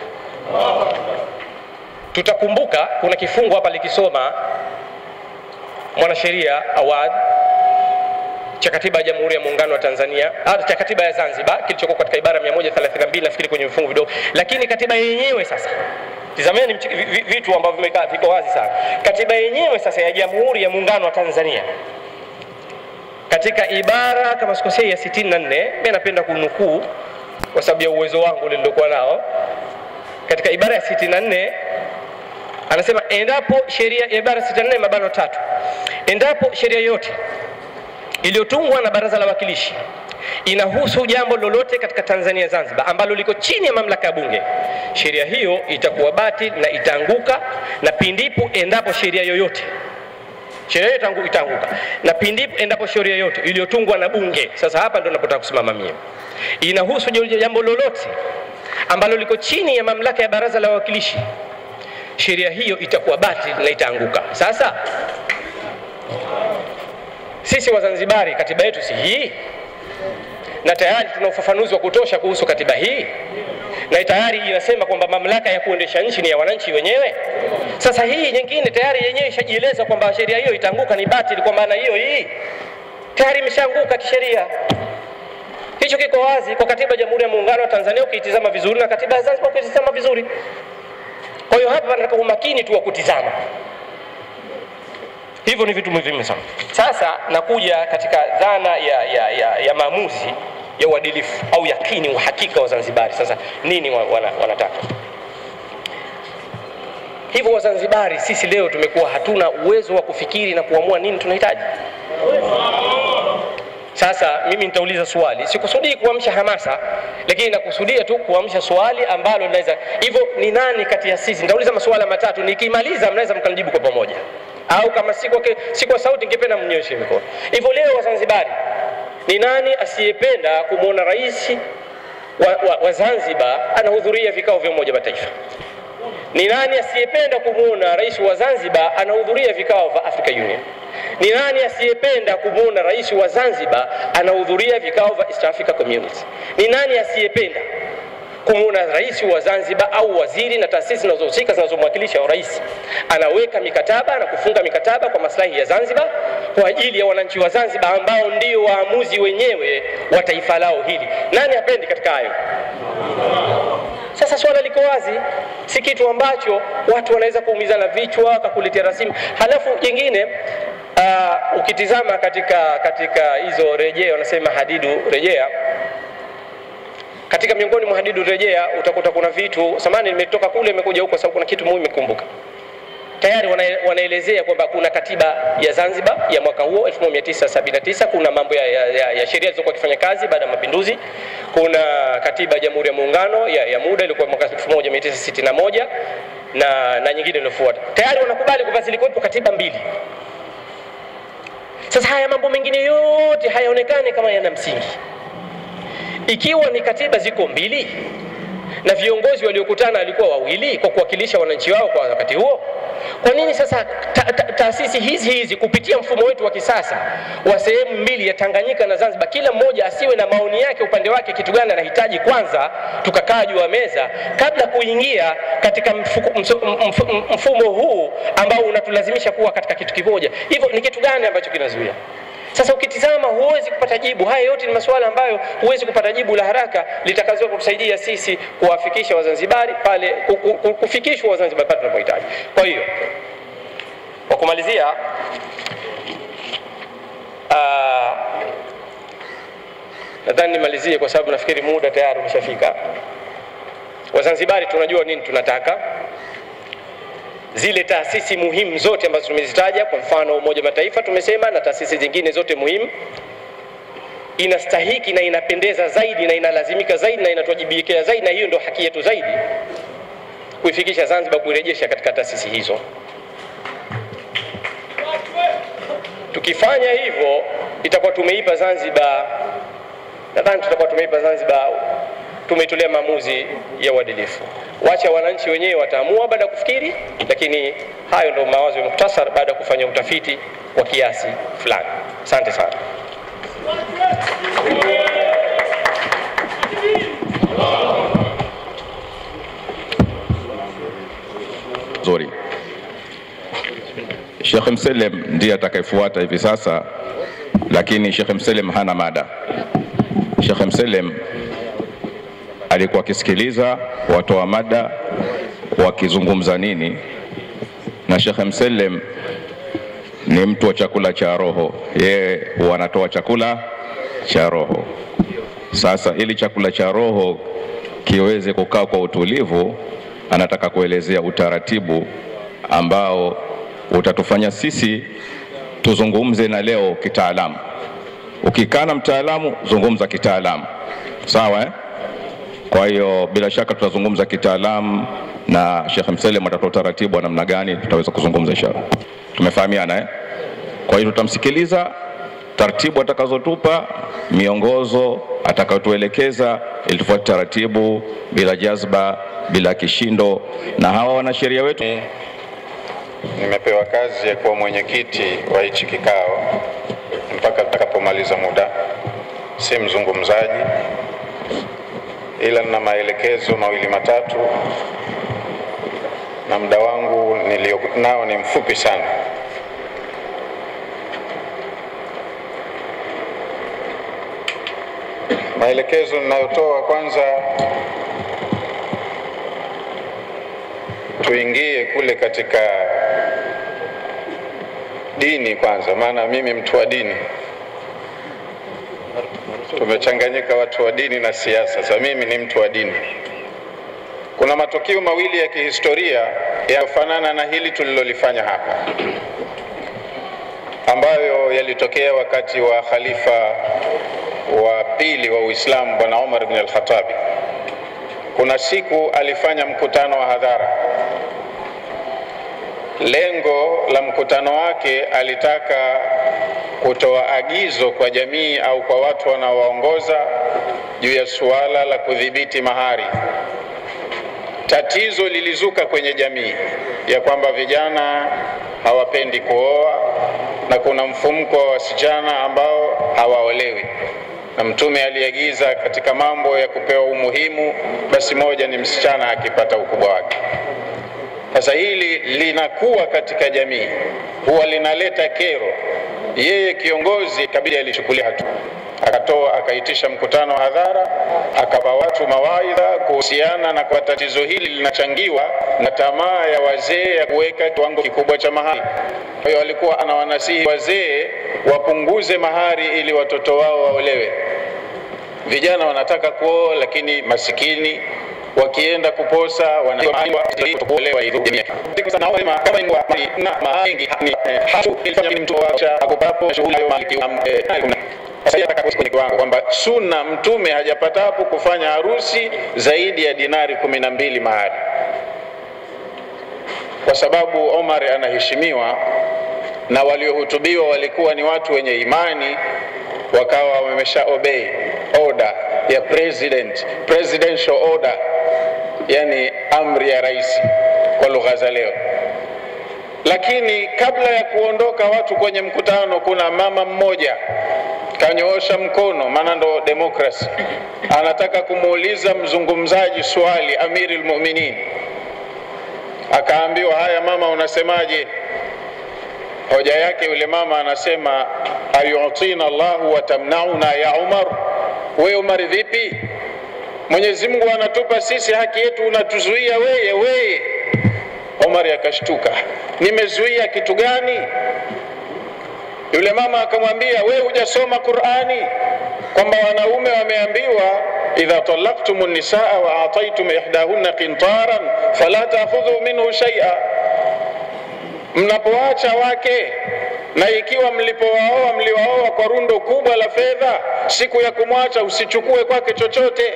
tutakumbuka kuna kifungu hapa likisoma mwanasheria Awad cha katiba ya Jamhuri ya Muungano wa Tanzania ah, cha katiba ya Zanzibar kilichokuwa katika ibara 132 nafikiri kwenye vifungu vidogo, lakini katiba yenyewe sasa Tizameni mchi- vi- vi- vitu ambavyo vimekaa viko wazi sana. Katiba yenyewe sasa ya Jamhuri ya Muungano wa Tanzania katika ibara kama sikosei ya 64, mimi napenda kunukuu kwa sababu ya uwezo wangu niliokuwa nao. Katika ibara ya 64 anasema endapo sheria ya ibara 64 mabano tatu, endapo sheria yote iliyotungwa na Baraza la Wawakilishi inahusu jambo lolote katika Tanzania Zanzibar ambalo liko chini ya mamlaka ya Bunge, sheria hiyo itakuwa batil na itaanguka, na pindipo endapo sheria yoyote sheria hiyo itangu- itaanguka, na pindipo endapo sheria yoyote iliyotungwa na Bunge, sasa hapa ndo napotaka kusimama mie, inahusu jambo lolote ambalo liko chini ya mamlaka ya Baraza la Wawakilishi, sheria hiyo itakuwa batil na itaanguka. Sasa sisi Wazanzibari, katiba yetu si hii, na tayari tuna ufafanuzi wa kutosha kuhusu katiba hii, na tayari inasema kwamba mamlaka ya kuendesha nchi ni ya wananchi wenyewe. Sasa hii nyingine tayari yenyewe ishajieleza kwamba sheria hiyo itaanguka, ni batili. Kwa maana hiyo hii tayari imeshaanguka kisheria. Hicho kiko wazi kwa katiba ya Jamhuri ya Muungano wa Tanzania ukiitizama vizuri, na katiba ya Zanzibar ukiitizama vizuri. Kwa hiyo hapa nataka umakini tu wa kutizama hivyo ni vitu muhimu sana. Sasa nakuja katika dhana ya, ya, ya, ya maamuzi ya uadilifu au yakini, uhakika wa Zanzibari. Sasa nini wa- wana, wanataka hivyo? Wazanzibari sisi leo tumekuwa hatuna uwezo wa kufikiri na kuamua nini tunahitaji. Sasa mimi nitauliza swali, sikusudii kuamsha hamasa, lakini nakusudia tu kuamsha swali ambalo linaweza hivyo. Ni nani kati ya sisi? Nitauliza masuala matatu, nikimaliza mnaweza mkanijibu kwa pamoja, au kama si kwa, ke- si kwa sauti, ningependa mnyoshe mikono. Hivyo leo Wazanzibari, ni nani asiyependa kumwona rais wa, wa, wa Zanzibar anahudhuria vikao vya Umoja wa Mataifa? Ni nani asiyependa kumwona rais wa Zanzibar anahudhuria vikao vya Africa Union? Ni nani asiyependa kumwona rais wa Zanzibar anahudhuria vikao vya East Africa Community? Ni nani asiyependa kumwona rais wa Zanzibar au waziri na taasisi zinazohusika zinazomwakilisha rais anaweka mikataba na kufunga mikataba kwa maslahi ya Zanzibar kwa ajili ya wananchi wa Zanzibar ambao ndio waamuzi wenyewe wa taifa lao hili? Nani hapendi katika hayo? Sasa swala liko wazi, si kitu ambacho watu wanaweza kuumizana vichwa wakakuletea rasimu. Halafu jingine uh, ukitizama katika katika hizo rejea, wanasema hadidu rejea katika miongoni mwa hadidu rejea utakuta kuna vitu samani, nimetoka kule nimekuja huko, sababu kuna kitu muhimu nimekumbuka. Tayari wana, wanaelezea kwamba kuna katiba ya Zanzibar ya mwaka huo 1979 kuna mambo ya, ya, ya, ya sheria zilizokuwa kifanya kazi baada ya mapinduzi. Kuna katiba ya Jamhuri ya Muungano ya, ya muda ilikuwa mwaka 1961 na, na nyingine iliyofuata. Tayari wanakubali kwamba zilikuwepo katiba mbili. Sasa haya mambo mengine yote hayaonekani kama yana msingi ikiwa ni katiba ziko mbili na viongozi waliokutana walikuwa wawili kwa kuwakilisha wananchi wao kwa wakati huo, kwa nini sasa ta- ta- taasisi hizi hizi kupitia mfumo wetu wa kisasa wa sehemu mbili ya Tanganyika na Zanzibar, kila mmoja asiwe na maoni yake upande wake, kitu gani anahitaji kwanza, tukakaa juu ya meza kabla kuingia katika mfuko, mso- mf- mfumo huu ambao unatulazimisha kuwa katika kitu kimoja. Hivyo ni kitu gani ambacho kinazuia Sasa ukitizama huwezi kupata jibu. Haya yote ni masuala ambayo huwezi kupata jibu la haraka litakazoweza kutusaidia sisi kuwafikisha Wazanzibari pale ku- ku- ku- kufikishwa Wazanzibari pale tunapohitaji. Kwa hiyo kwa kumalizia, ah, nadhani nimalizie kwa sababu nafikiri muda tayari umeshafika. Wazanzibari tunajua nini tunataka zile taasisi muhimu zote ambazo tumezitaja, kwa mfano Umoja wa Mataifa tumesema, na taasisi zingine zote muhimu, inastahiki na inapendeza zaidi na inalazimika zaidi na inatuwajibikia zaidi, na hiyo ndio haki yetu zaidi, kuifikisha Zanzibar, kuirejesha katika taasisi hizo. Tukifanya hivyo, itakuwa tumeipa Zanzibar, nadhani tutakuwa tumeipa Zanzibar tumetolea maamuzi ya uadilifu. Wacha wananchi wenyewe wataamua baada ya kufikiri, lakini hayo ndio mawazo ya muktasar baada ya kufanya utafiti wa kiasi fulani. Asante sana. nzuri. Sheikh Mselem ndiye atakayefuata hivi sasa, lakini Sheikh Mselem hana mada. Sheikh Mselem alikuwa akisikiliza watoa mada wakizungumza nini, na Sheikh Mselem ni mtu wa chakula cha roho, yeye huwa anatoa chakula cha roho. Sasa ili chakula cha roho kiweze kukaa kwa utulivu, anataka kuelezea utaratibu ambao utatufanya sisi tuzungumze na leo kitaalamu. Ukikaa na mtaalamu, zungumza kitaalamu, sawa eh? Kwa hiyo bila shaka tutazungumza kitaalamu na Sheikh Mselem atatoa utaratibu wa namna gani tutaweza kuzungumza inshallah. Tumefahamiana eh? Kwa hiyo tutamsikiliza taratibu atakazotupa, miongozo atakayotuelekeza, ili tufuate taratibu bila jazba, bila kishindo. Na hawa wanasheria wetu Nimepewa kazi ya kuwa mwenyekiti wa hichi kikao mpaka tutakapomaliza muda. Si mzungumzaji, ila nina maelekezo mawili matatu, na muda wangu nilio nao ni mfupi sana. Maelekezo ninayotoa kwanza, tuingie kule katika dini kwanza, maana mimi mtu wa dini, tumechanganyika watu wa dini na siasa. Sasa mimi ni mtu wa dini. Kuna matukio mawili ya kihistoria yanayofanana na hili tulilolifanya hapa, ambayo yalitokea wakati wa khalifa wa pili wa Uislamu Bwana Umar ibn al-Khattabi. Kuna siku alifanya mkutano wa hadhara Lengo la mkutano wake alitaka kutoa agizo kwa jamii au kwa watu wanaowaongoza juu ya suala la kudhibiti mahari. Tatizo lilizuka kwenye jamii ya kwamba vijana hawapendi kuoa na kuna mfumko wa wasichana ambao hawaolewi, na Mtume aliagiza katika mambo ya kupewa umuhimu, basi moja ni msichana akipata ukubwa wake. Sasa hili linakuwa katika jamii, huwa linaleta kero. Yeye kiongozi kabidi alichukulia hatua, akatoa akaitisha mkutano wa hadhara, akapa watu mawaidha kuhusiana na kwa tatizo hili linachangiwa na tamaa ya wazee ya kuweka kiwango kikubwa cha mahari. Kwa hiyo alikuwa anawanasihi wazee wapunguze mahari ili watoto wao waolewe. Vijana wanataka kuoa, lakini masikini wakienda kuposa wanaolewa kwamba sunna mtume hajapatapo kufanya harusi zaidi ya dinari kumi na mbili mahari, kwa sababu Omar anaheshimiwa na waliohutubiwa walikuwa ni watu wenye imani, wakawa wamesha obey order ya president, presidential order, yani amri ya rais kwa lugha za leo. Lakini kabla ya kuondoka watu kwenye mkutano, kuna mama mmoja kanyoosha mkono, maana ndo demokrasi, anataka kumuuliza mzungumzaji swali, Amiri al-Mu'minin. Akaambiwa, haya mama, unasemaje? Hoja yake yule mama anasema ayutina Allahu wa tamnauna ya Umar. We Umar, vipi? Mwenyezi Mungu anatupa sisi haki yetu, unatuzuia weye weye. Umar akashtuka, nimezuia kitu gani? Yule mama akamwambia, we hujasoma Qur'ani kwamba wanaume wameambiwa idha talaqtum nisaa wa ataitum ihdahunna qintaran fala ta'khudhu minhu shay'a, mnapoacha wake na ikiwa mlipowaoa mliwaoa kwa rundo kubwa la fedha, siku ya kumwacha usichukue kwake chochote.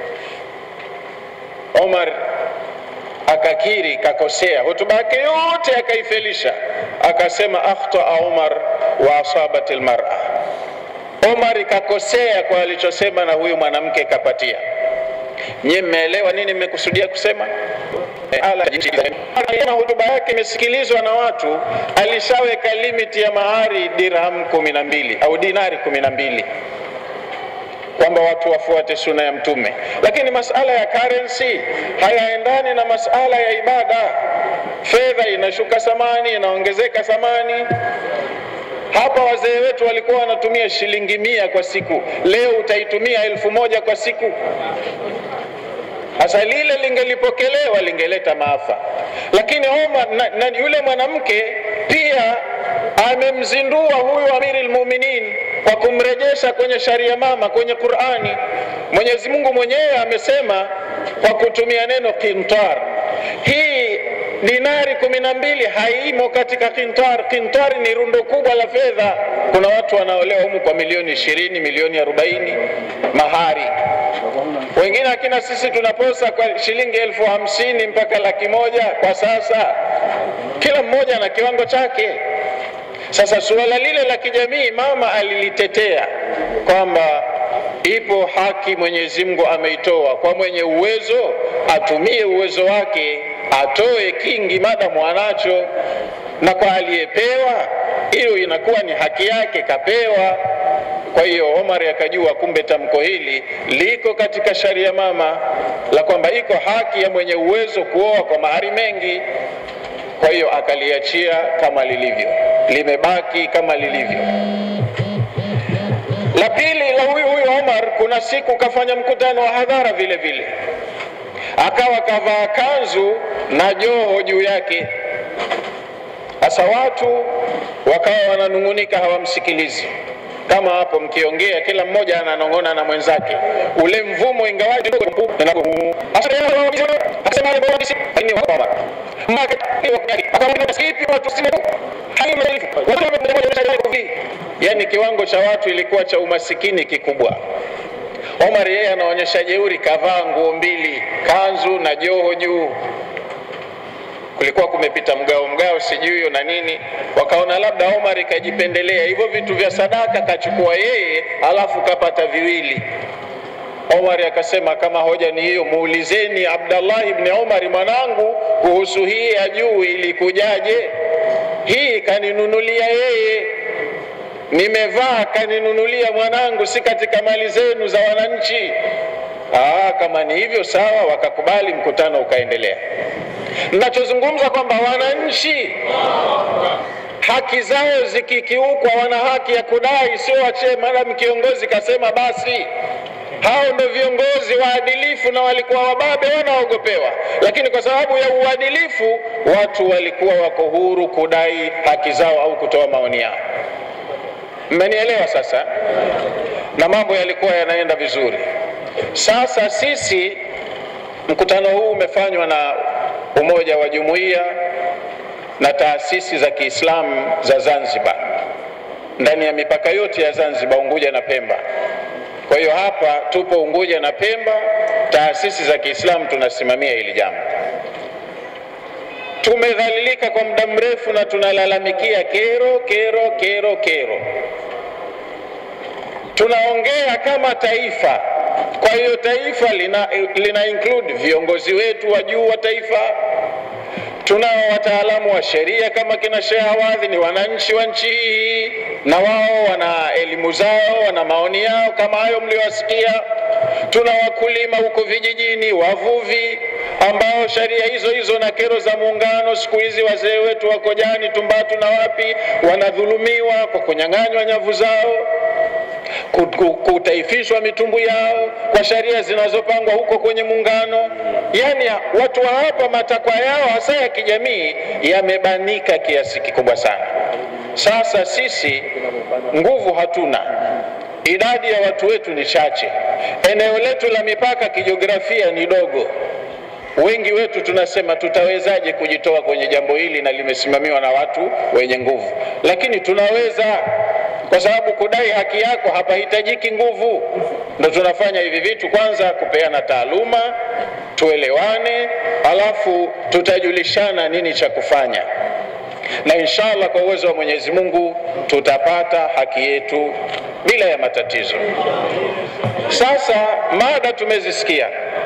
Omar akakiri kakosea, hotuba yake yote akaifelisha, akasema akhtaa Umar wa asabat almar'a, Omar kakosea kwa alichosema na huyu mwanamke kapatia. Nyie mmeelewa nini mmekusudia kusema? Ala, hotuba yake imesikilizwa na watu, alishaweka limiti ya mahari dirham kumi na mbili au dinari kumi na mbili kwamba watu wafuate suna ya Mtume, lakini masala ya currency hayaendani na masala ya ibada. Fedha inashuka thamani, inaongezeka thamani. Hapa wazee wetu walikuwa wanatumia shilingi mia kwa siku, leo utaitumia elfu moja kwa siku. Sasa lile lingelipokelewa lingeleta maafa, lakini Omar na, na yule mwanamke pia amemzindua huyu Amirul Mu'minin kwa kumrejesha kwenye sharia mama kwenye Qur'ani. Mwenyezi Mungu mwenyewe amesema kwa kutumia neno kintar. Hii dinari kumi na mbili haimo katika kintar. Kintar ni rundo kubwa la fedha. Kuna watu wanaolewa humu kwa milioni ishirini, milioni arobaini mahari wengine akina sisi tunaposa kwa shilingi elfu hamsini mpaka laki moja kwa sasa, kila mmoja na kiwango chake. Sasa suala lile la kijamii mama alilitetea kwamba ipo haki Mwenyezi Mungu ameitoa kwa mwenye uwezo, atumie uwezo wake, atoe kingi madamu anacho, na kwa aliyepewa hiyo inakuwa ni haki yake, kapewa. Kwa hiyo Omar akajua kumbe tamko hili liko katika sharia mama la kwamba iko haki ya mwenye uwezo kuoa kwa mahari mengi. Kwa hiyo akaliachia kama lilivyo, limebaki kama lilivyo. La pili la huyu huyu Omar, kuna siku kafanya mkutano wa hadhara vile vile, akawa kavaa kanzu na joho juu yake. Sasa watu wakawa wananung'unika, hawamsikilizi kama hapo mkiongea, kila mmoja ananong'ona na mwenzake, ule mvumo ingawaje yani kiwango cha watu ilikuwa cha umasikini kikubwa. Omar yeye anaonyesha jeuri, kavaa nguo mbili, kanzu na joho juu kulikuwa kumepita mgao mgao sijui na nini, wakaona labda Omar kajipendelea hivyo vitu vya sadaka kachukua yeye, alafu kapata viwili. Omar akasema kama hoja ni hiyo, muulizeni Abdallah ibn Omar mwanangu kuhusu hii ya juu ilikujaje. Hii kaninunulia yeye, nimevaa kaninunulia mwanangu, si katika mali zenu za wananchi. Aa, kama ni hivyo sawa, wakakubali, mkutano ukaendelea. Nachozungumza kwamba wananchi haki zao zikikiukwa, wana haki ya kudai, sio wachee madam kiongozi kasema basi. Hao ndio viongozi waadilifu na walikuwa wababe, wanaogopewa, lakini kwa sababu ya uadilifu watu walikuwa wako huru kudai haki zao au kutoa maoni yao. Mmenielewa sasa? Na mambo yalikuwa yanaenda vizuri. Sasa sisi, mkutano huu umefanywa na Umoja wa Jumuiya na taasisi za Kiislamu za Zanzibar ndani ya mipaka yote ya Zanzibar, Unguja na Pemba. Kwa hiyo hapa tupo Unguja na Pemba, taasisi za Kiislamu tunasimamia hili jambo. Tumedhalilika kwa muda mrefu na tunalalamikia kero, kero, kero, kero. Tunaongea kama taifa. Kwa hiyo taifa lina, lina include viongozi wetu wa juu wa taifa. Tunao wataalamu wa sheria kama kina Sheikh Awadhi, ni wananchi wa nchi hii, na wao wana elimu zao, wana maoni yao kama hayo mliowasikia. Tuna wakulima huko vijijini, wavuvi ambao sheria hizo hizo na kero za muungano, siku hizi wazee wetu wako Jani, Tumbatu na wapi, wanadhulumiwa kwa kunyang'anywa nyavu zao ku- ku- kutaifishwa mitumbu yao kwa sheria zinazopangwa huko kwenye muungano. Yaani watu wa hapa matakwa yao hasa ya kijamii yamebanika kiasi kikubwa sana. Sasa sisi nguvu hatuna, idadi ya watu wetu ni chache, eneo letu la mipaka kijiografia ni dogo. Wengi wetu tunasema tutawezaje kujitoa kwenye jambo hili na limesimamiwa na watu wenye nguvu, lakini tunaweza kwa sababu kudai haki yako hapahitajiki nguvu. Ndo tunafanya hivi vitu, kwanza kupeana taaluma, tuelewane, alafu tutajulishana nini cha kufanya, na inshallah kwa uwezo wa Mwenyezi Mungu tutapata haki yetu bila ya matatizo. Sasa mada tumezisikia,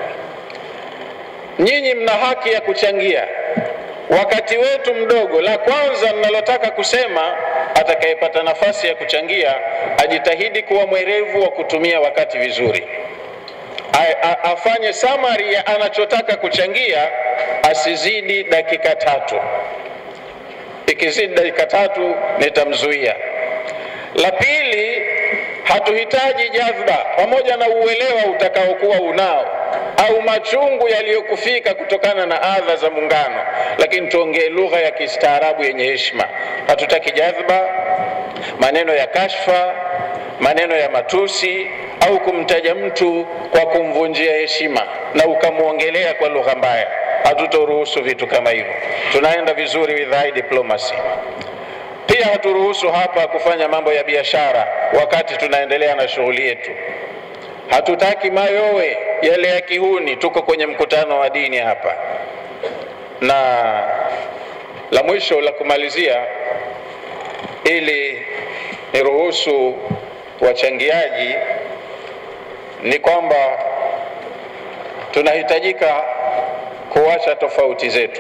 nyinyi mna haki ya kuchangia wakati wetu mdogo. La kwanza ninalotaka kusema, atakayepata nafasi ya kuchangia ajitahidi kuwa mwerevu wa kutumia wakati vizuri, A, a, afanye summary ya anachotaka kuchangia, asizidi dakika tatu. Ikizidi dakika tatu nitamzuia. La pili, hatuhitaji jadhba, pamoja na uelewa utakaokuwa unao au machungu yaliyokufika kutokana na adha za muungano, lakini tuongee lugha ya kistaarabu yenye heshima. Hatutaki jadhba, maneno ya kashfa, maneno ya matusi au kumtaja mtu kwa kumvunjia heshima na ukamwongelea kwa lugha mbaya. Hatutoruhusu vitu kama hivyo. Tunaenda vizuri with high diplomacy. Pia haturuhusu hapa kufanya mambo ya biashara wakati tunaendelea na shughuli yetu. Hatutaki mayowe yale ya kihuni. Tuko kwenye mkutano wa dini hapa. Na la mwisho la kumalizia, ili niruhusu wachangiaji, ni kwamba tunahitajika kuacha tofauti zetu,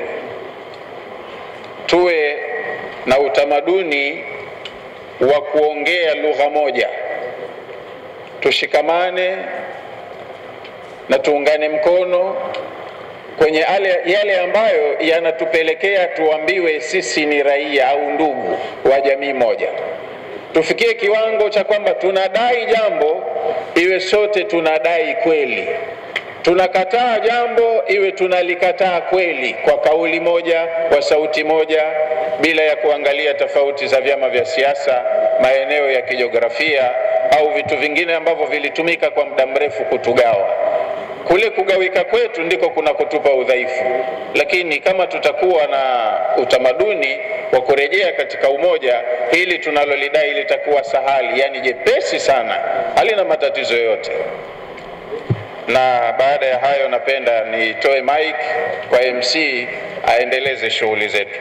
tuwe na utamaduni wa kuongea lugha moja, tushikamane na tuungane mkono kwenye yale, yale ambayo yanatupelekea tuambiwe sisi ni raia au ndugu wa jamii moja. Tufikie kiwango cha kwamba tunadai jambo iwe sote tunadai kweli, tunakataa jambo iwe tunalikataa kweli, kwa kauli moja, kwa sauti moja, bila ya kuangalia tofauti za vyama vya siasa, maeneo ya kijiografia au vitu vingine ambavyo vilitumika kwa muda mrefu kutugawa. Kule kugawika kwetu ndiko kuna kutupa udhaifu, lakini kama tutakuwa na utamaduni wa kurejea katika umoja, hili tunalolidai litakuwa sahali, yani jepesi sana, halina matatizo yoyote. Na baada ya hayo, napenda nitoe mic kwa MC aendeleze shughuli zetu.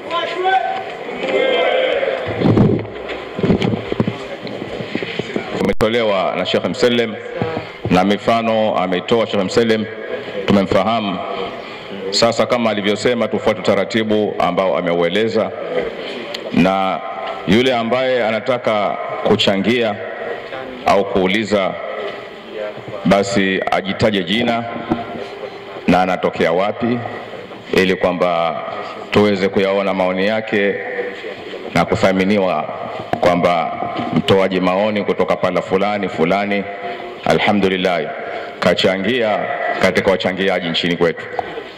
umetolewa na Sheikh Mselem na mifano ameitoa Sheikh Mselem, tumemfahamu. Sasa kama alivyosema, tufuate utaratibu ambao ameueleza, na yule ambaye anataka kuchangia au kuuliza, basi ajitaje jina na anatokea wapi, ili kwamba tuweze kuyaona maoni yake na kuthaminiwa kwamba mtoaji maoni kutoka pala fulani fulani, alhamdulillah, kachangia katika wachangiaji nchini kwetu.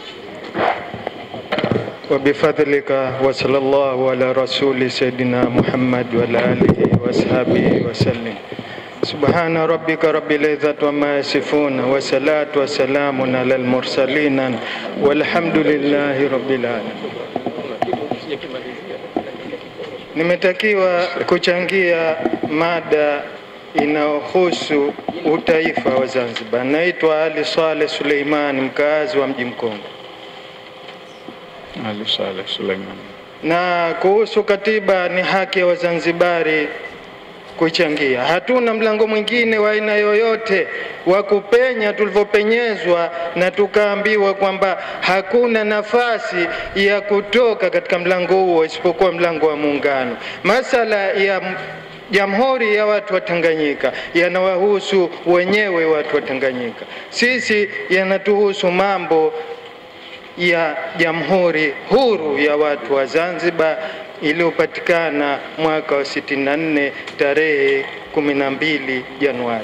وبفضلك وصلى الله على رسول سيدنا محمد وعلى آله وصحبه وسلم سبحان ربك رب العزة وما يصفون وصلاة وسلام على المرسلين والحمد لله رب العالمين Nimetakiwa kuchangia mada inayohusu utaifa wa Zanzibar. Naitwa Ali Saleh Suleiman, mkaazi wa mji Mkongwe. Ali Saleh Suleiman. na kuhusu katiba ni haki ya Wazanzibari kuichangia. Hatuna mlango mwingine wa aina yoyote wa kupenya tulivyopenyezwa na tukaambiwa kwamba hakuna nafasi ya kutoka katika mlango huo isipokuwa mlango wa Muungano. Masala ya m- Jamhuri ya watu wa Tanganyika yanawahusu wenyewe watu wa Tanganyika. Sisi yanatuhusu mambo ya Jamhuri Huru ya Watu wa Zanzibar iliyopatikana mwaka wa 64 tarehe 12 Januari.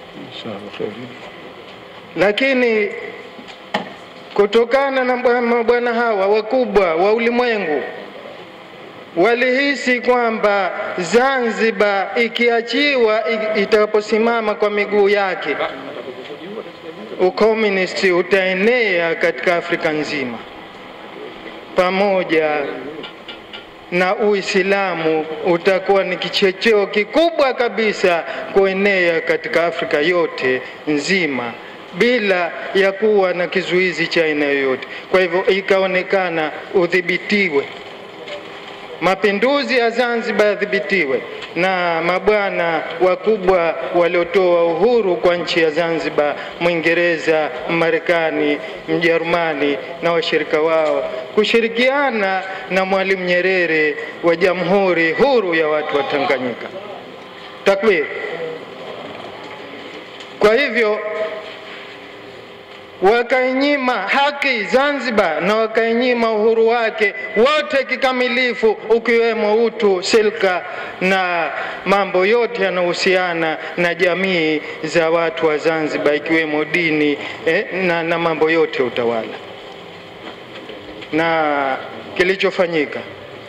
Lakini kutokana na mabwana hawa wakubwa wa ulimwengu walihisi kwamba Zanzibar ikiachiwa itakaposimama kwa miguu yake, ukomunisti utaenea katika Afrika nzima pamoja na Uislamu utakuwa ni kichocheo kikubwa kabisa kuenea katika Afrika yote nzima bila ya kuwa na kizuizi cha aina yoyote. Kwa hivyo ikaonekana udhibitiwe mapinduzi ya Zanzibar yadhibitiwe na mabwana wakubwa waliotoa uhuru kwa nchi ya Zanzibar, Mwingereza, Marekani, Mjerumani na washirika wao kushirikiana na Mwalimu Nyerere wa Jamhuri Huru ya Watu wa Tanganyika. Takbir! Kwa hivyo wakainyima haki Zanzibar na wakainyima uhuru wake wote kikamilifu, ukiwemo utu, silka na mambo yote yanayohusiana na jamii za watu wa Zanzibar, ikiwemo dini eh, na, na mambo yote ya utawala. Na kilichofanyika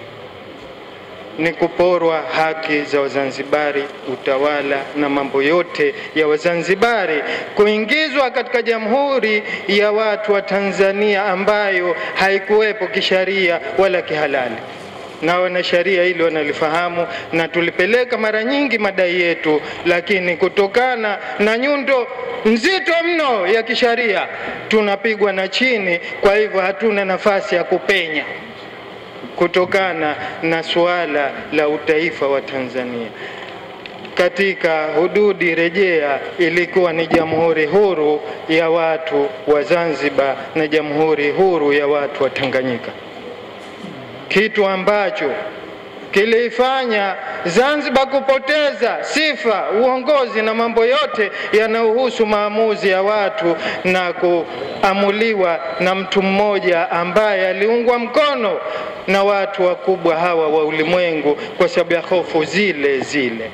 ni kuporwa haki za Wazanzibari, utawala na mambo yote ya Wazanzibari, kuingizwa katika Jamhuri ya Watu wa Tanzania ambayo haikuwepo kisharia wala kihalali na wanasheria hili wanalifahamu, na tulipeleka mara nyingi madai yetu, lakini kutokana na nyundo nzito mno ya kisharia tunapigwa na chini. Kwa hivyo hatuna nafasi ya kupenya kutokana na suala la utaifa wa Tanzania. Katika hududi rejea ilikuwa ni Jamhuri Huru ya Watu wa Zanzibar na Jamhuri Huru ya Watu wa Tanganyika, kitu ambacho kiliifanya Zanzibar kupoteza sifa, uongozi na mambo yote yanayohusu maamuzi ya watu na kuamuliwa na mtu mmoja ambaye aliungwa mkono na watu wakubwa hawa wa ulimwengu kwa sababu ya hofu zile zile.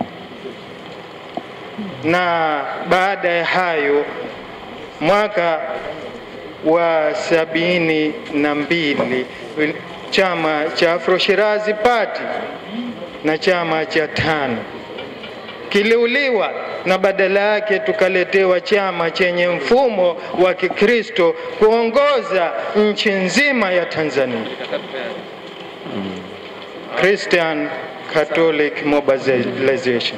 Na baada ya hayo mwaka wa sabini na mbili chama cha Afro Shirazi Party na chama cha tano kiliuliwa na badala yake tukaletewa chama chenye mfumo wa Kikristo kuongoza nchi nzima ya Tanzania, Christian Catholic Mobilization.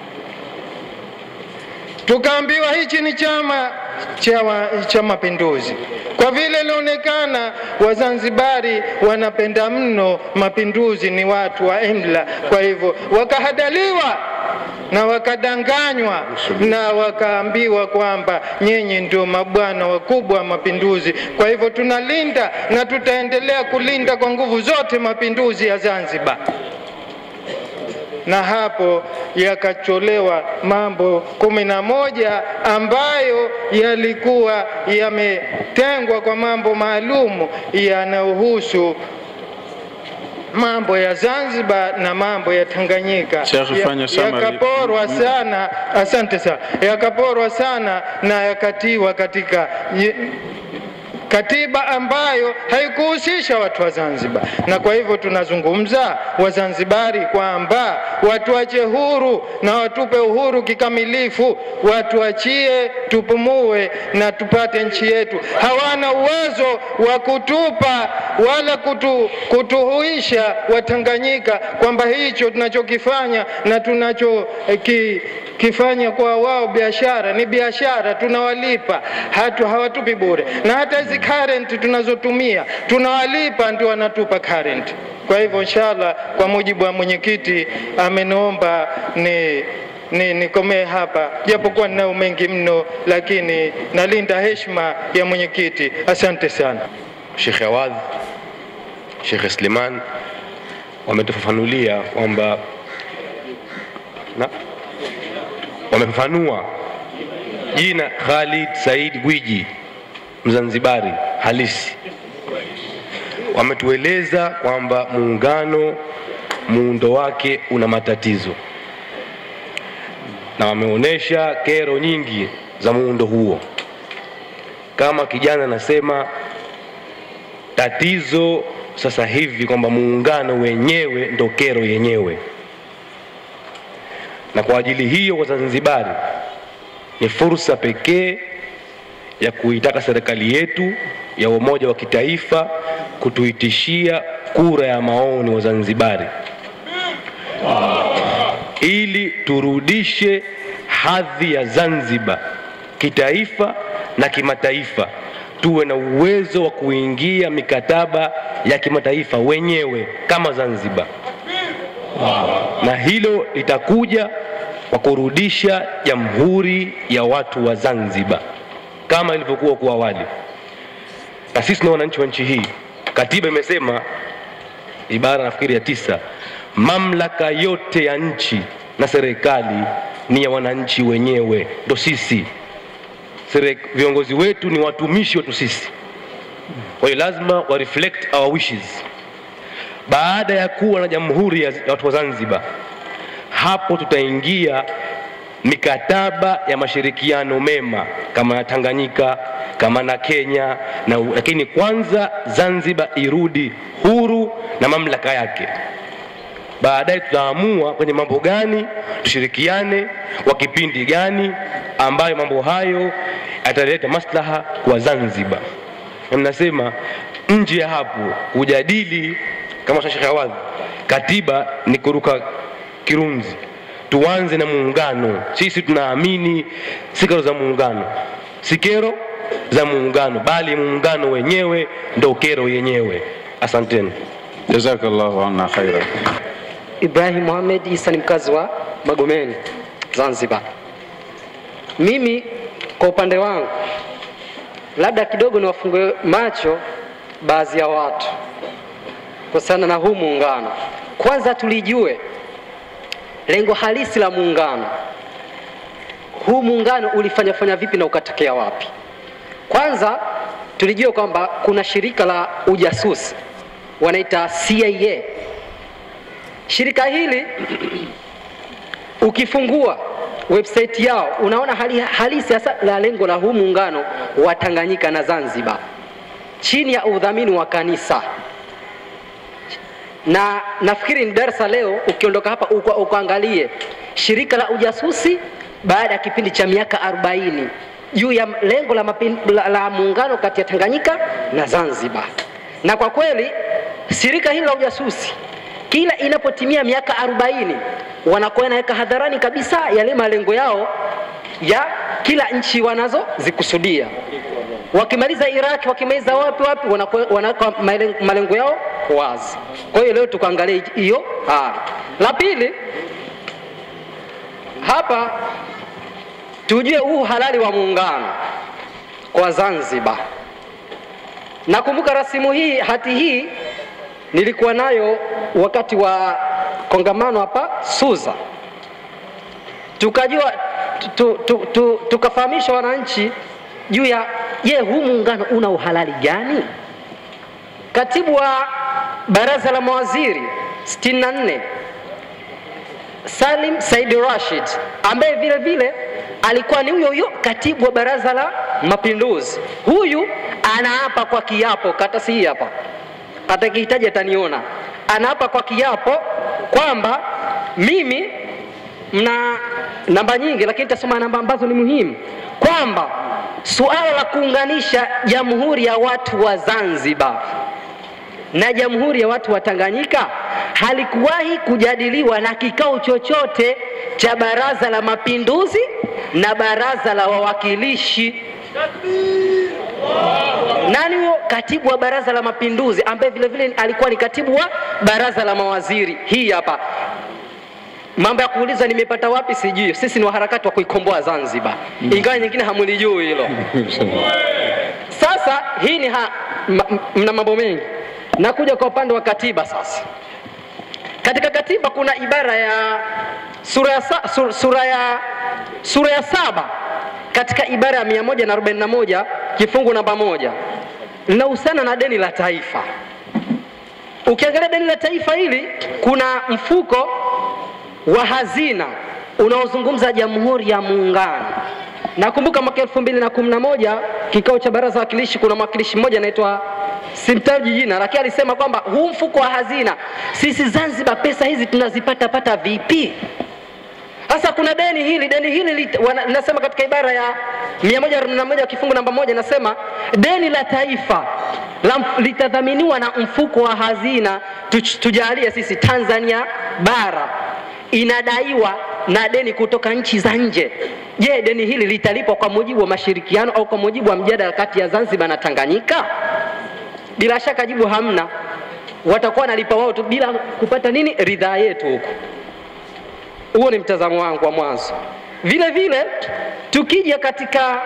Tukaambiwa hichi ni chama cha, cha mapinduzi. Kwa vile ilionekana Wazanzibari wanapenda mno mapinduzi, ni watu wa imla, kwa hivyo wakahadaliwa na wakadanganywa na wakaambiwa kwamba nyinyi ndio mabwana wakubwa wa mapinduzi. Kwa hivyo tunalinda na tutaendelea kulinda kwa nguvu zote mapinduzi ya Zanzibar na hapo yakacholewa mambo kumi na moja ambayo yalikuwa yametengwa kwa mambo maalumu yanayohusu mambo ya Zanzibar na mambo ya Tanganyika yakaporwa sana. Asante sana, yakaporwa sana na yakatiwa katika katiba ambayo haikuhusisha watu wa Zanzibar, na kwa hivyo tunazungumza Wazanzibari kwamba watuache huru na watupe uhuru kikamilifu, watuachie tupumue na tupate nchi yetu. Hawana uwezo wa kutupa wala kutu, kutuhuisha Watanganyika kwamba hicho tunachokifanya na tunacho eh, ki, kifanya kwa wao biashara ni biashara, tunawalipa hatu hawatupi bure, na hata hizi current tunazotumia tunawalipa, ndio wanatupa current. Kwa hivyo inshallah, kwa mujibu wa mwenyekiti ameniomba ni ni nikomee hapa, japokuwa ninayo mengi mno, lakini nalinda heshima ya mwenyekiti. Asante sana. Sheikh Awadh, Sheikh Sliman wametufafanulia kwamba na wamefafanua jina Khalid Said Gwiji Mzanzibari halisi wametueleza kwamba muungano muundo wake una matatizo na wameonyesha kero nyingi za muundo huo. Kama kijana anasema tatizo sasa hivi kwamba muungano wenyewe ndo kero yenyewe, na kwa ajili hiyo Wazanzibari ni fursa pekee ya kuitaka serikali yetu ya umoja wa kitaifa kutuitishia kura ya maoni Wazanzibari ili turudishe hadhi ya Zanzibar kitaifa na kimataifa, tuwe na uwezo wa kuingia mikataba ya kimataifa wenyewe kama Zanzibar, na hilo litakuja kwa kurudisha jamhuri ya watu wa Zanzibar kama ilivyokuwa kwa awali. Na sisi na wananchi wa nchi hii, katiba imesema ibara nafikiri ya tisa, mamlaka yote ya nchi na serikali ni ya wananchi wenyewe, ndo sisi. Sere- Viongozi wetu ni watumishi wetu sisi, kwa hiyo lazima wa reflect our wishes. Baada ya kuwa na jamhuri ya ya watu wa Zanzibar, hapo tutaingia mikataba ya mashirikiano mema kama na Tanganyika kama na Kenya na, lakini kwanza Zanzibar irudi huru na mamlaka yake. Baadaye tutaamua kwenye mambo gani tushirikiane, kwa kipindi gani ambayo mambo hayo yataleta maslaha kwa Zanzibar. Na mnasema nje ya hapo kujadili kama Sheikh Awadhi, katiba ni kuruka kirunzi. Tuanze na muungano. Sisi tunaamini si kero za muungano, si kero za muungano, bali muungano wenyewe ndo kero yenyewe. Asanteni. Jazakallahu anna khaira. Ibrahim Mohamed Isa ni mkazi wa Magomeni, Zanzibar. Mimi kwa upande wangu, labda kidogo niwafungue macho baadhi ya watu kuhusiana na huu muungano. Kwanza tulijue lengo halisi la muungano. Huu muungano ulifanyafanya vipi na ukatokea wapi? Kwanza tulijua kwamba kuna shirika la ujasusi wanaita CIA. Shirika hili ukifungua website yao unaona hali halisi hasa la lengo la huu muungano wa Tanganyika na Zanzibar chini ya udhamini wa kanisa na nafikiri ni darasa leo, ukiondoka hapa uka, ukaangalie shirika la ujasusi baada ya kipindi cha miaka 40 juu ya lengo la, mapin, la, la muungano kati ya Tanganyika na Zanzibar. Na kwa kweli shirika hili la ujasusi kila inapotimia miaka 40 wanakuwa wanaweka hadharani kabisa yale malengo yao ya kila nchi wanazozikusudia wakimaliza Iraq, wakimaliza wapi wapi, wanakuwa- wanaweka malen- malengo yao wazi. Kwa hiyo leo tukaangalia hiyo hali. La pili, hapa tujue huu halali wa muungano kwa Zanzibar. Nakumbuka rasimu hii, hati hii nilikuwa nayo wakati wa kongamano hapa Suza, tukajua tu, tu, tu, tukafahamisha wananchi juu ya je, huu muungano una uhalali gani? Katibu wa baraza la mawaziri 64 Salim Said Rashid ambaye vile vile alikuwa ni huyo huyo katibu wa baraza la mapinduzi. Huyu anaapa kwa kiapo, karatasi hii hapa, atakihitaji ataniona. Anaapa kwa kiapo kwamba mimi mna namba nyingi, lakini nitasoma namba ambazo ni muhimu, kwamba suala la kuunganisha jamhuri ya watu wa Zanzibar na jamhuri ya watu wa Tanganyika halikuwahi kujadiliwa na kikao chochote cha baraza la mapinduzi na baraza la wawakilishi. Nani huyo katibu wa baraza la mapinduzi ambaye vile vile alikuwa ni katibu wa baraza la mawaziri? Hii hapa mambo ya kuuliza nimepata wapi sijui. Sisi ni waharakati wa kuikomboa Zanzibar, ingawa nyingine hamulijui hilo. Sasa hii ni ha, ma, mna mambo mengi. Nakuja kwa upande wa katiba sasa. Katika katiba kuna ibara ya sura ya, sa, sur, sura ya, sura ya saba katika ibara ya 141 kifungu namba moja linahusiana na deni la taifa. Ukiangalia deni la taifa hili, kuna mfuko wa hazina unaozungumza Jamhuri ya Muungano. Nakumbuka mwaka elfu mbili na kumi na moja kikao cha baraza la wakilishi, kuna mwakilishi mmoja anaitwa simtaji jina, lakini alisema kwamba huu mfuko wa hazina, sisi Zanzibar pesa hizi tunazipata pata vipi? Sasa kuna deni hili, deni hili lit- wana- linasema katika ibara ya 141 kifungu namba moja nasema deni la taifa la, mf- litadhaminiwa na mfuko wa hazina tuch- tujalie sisi Tanzania bara inadaiwa na deni kutoka nchi za nje. Je, deni hili litalipwa kwa mujibu wa mashirikiano au kwa mujibu wa mjadala kati ya Zanzibar na Tanganyika? Bila shaka jibu hamna, watakuwa wanalipa wao tu bila kupata nini, ridhaa yetu huko. Huo ni mtazamo wangu wa mwanzo. Vile vile tukija katika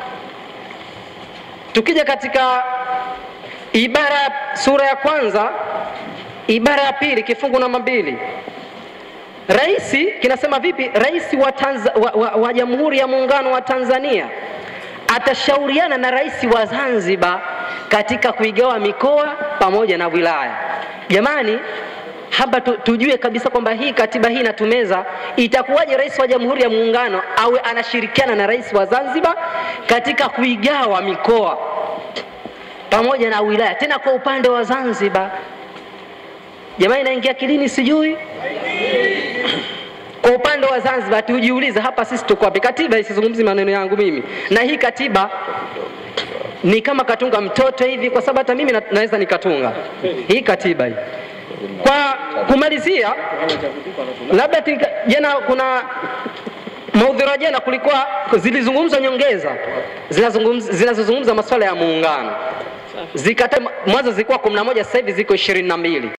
tukija katika ibara sura ya kwanza ibara ya pili kifungu namba mbili Rais kinasema vipi? Rais wa, Tanza, wa, wa, wa Jamhuri ya Muungano wa Tanzania atashauriana na rais wa Zanzibar katika kuigawa mikoa pamoja na wilaya. Jamani, hapa tu, tujue kabisa kwamba hii katiba hii inatumeza, itakuwaje rais wa Jamhuri ya Muungano awe anashirikiana na rais wa Zanzibar katika kuigawa mikoa pamoja na wilaya, tena kwa upande wa Zanzibar? Jamani, inaingia kilini sijui kwa upande wa Zanzibar tujiulize, hapa sisi tuko wapi? Katiba isizungumzi maneno yangu mimi, na hii katiba ni kama katunga mtoto hivi, kwa sababu hata mimi na, naweza nikatunga hii katiba hii. Kwa kumalizia, labda tika- jana kuna maudhura jana kulikuwa zilizungumzwa nyongeza zinazungumza zinazozungumza masuala ya muungano zikata mwanzo zilikuwa 11 sasa hivi ziko 22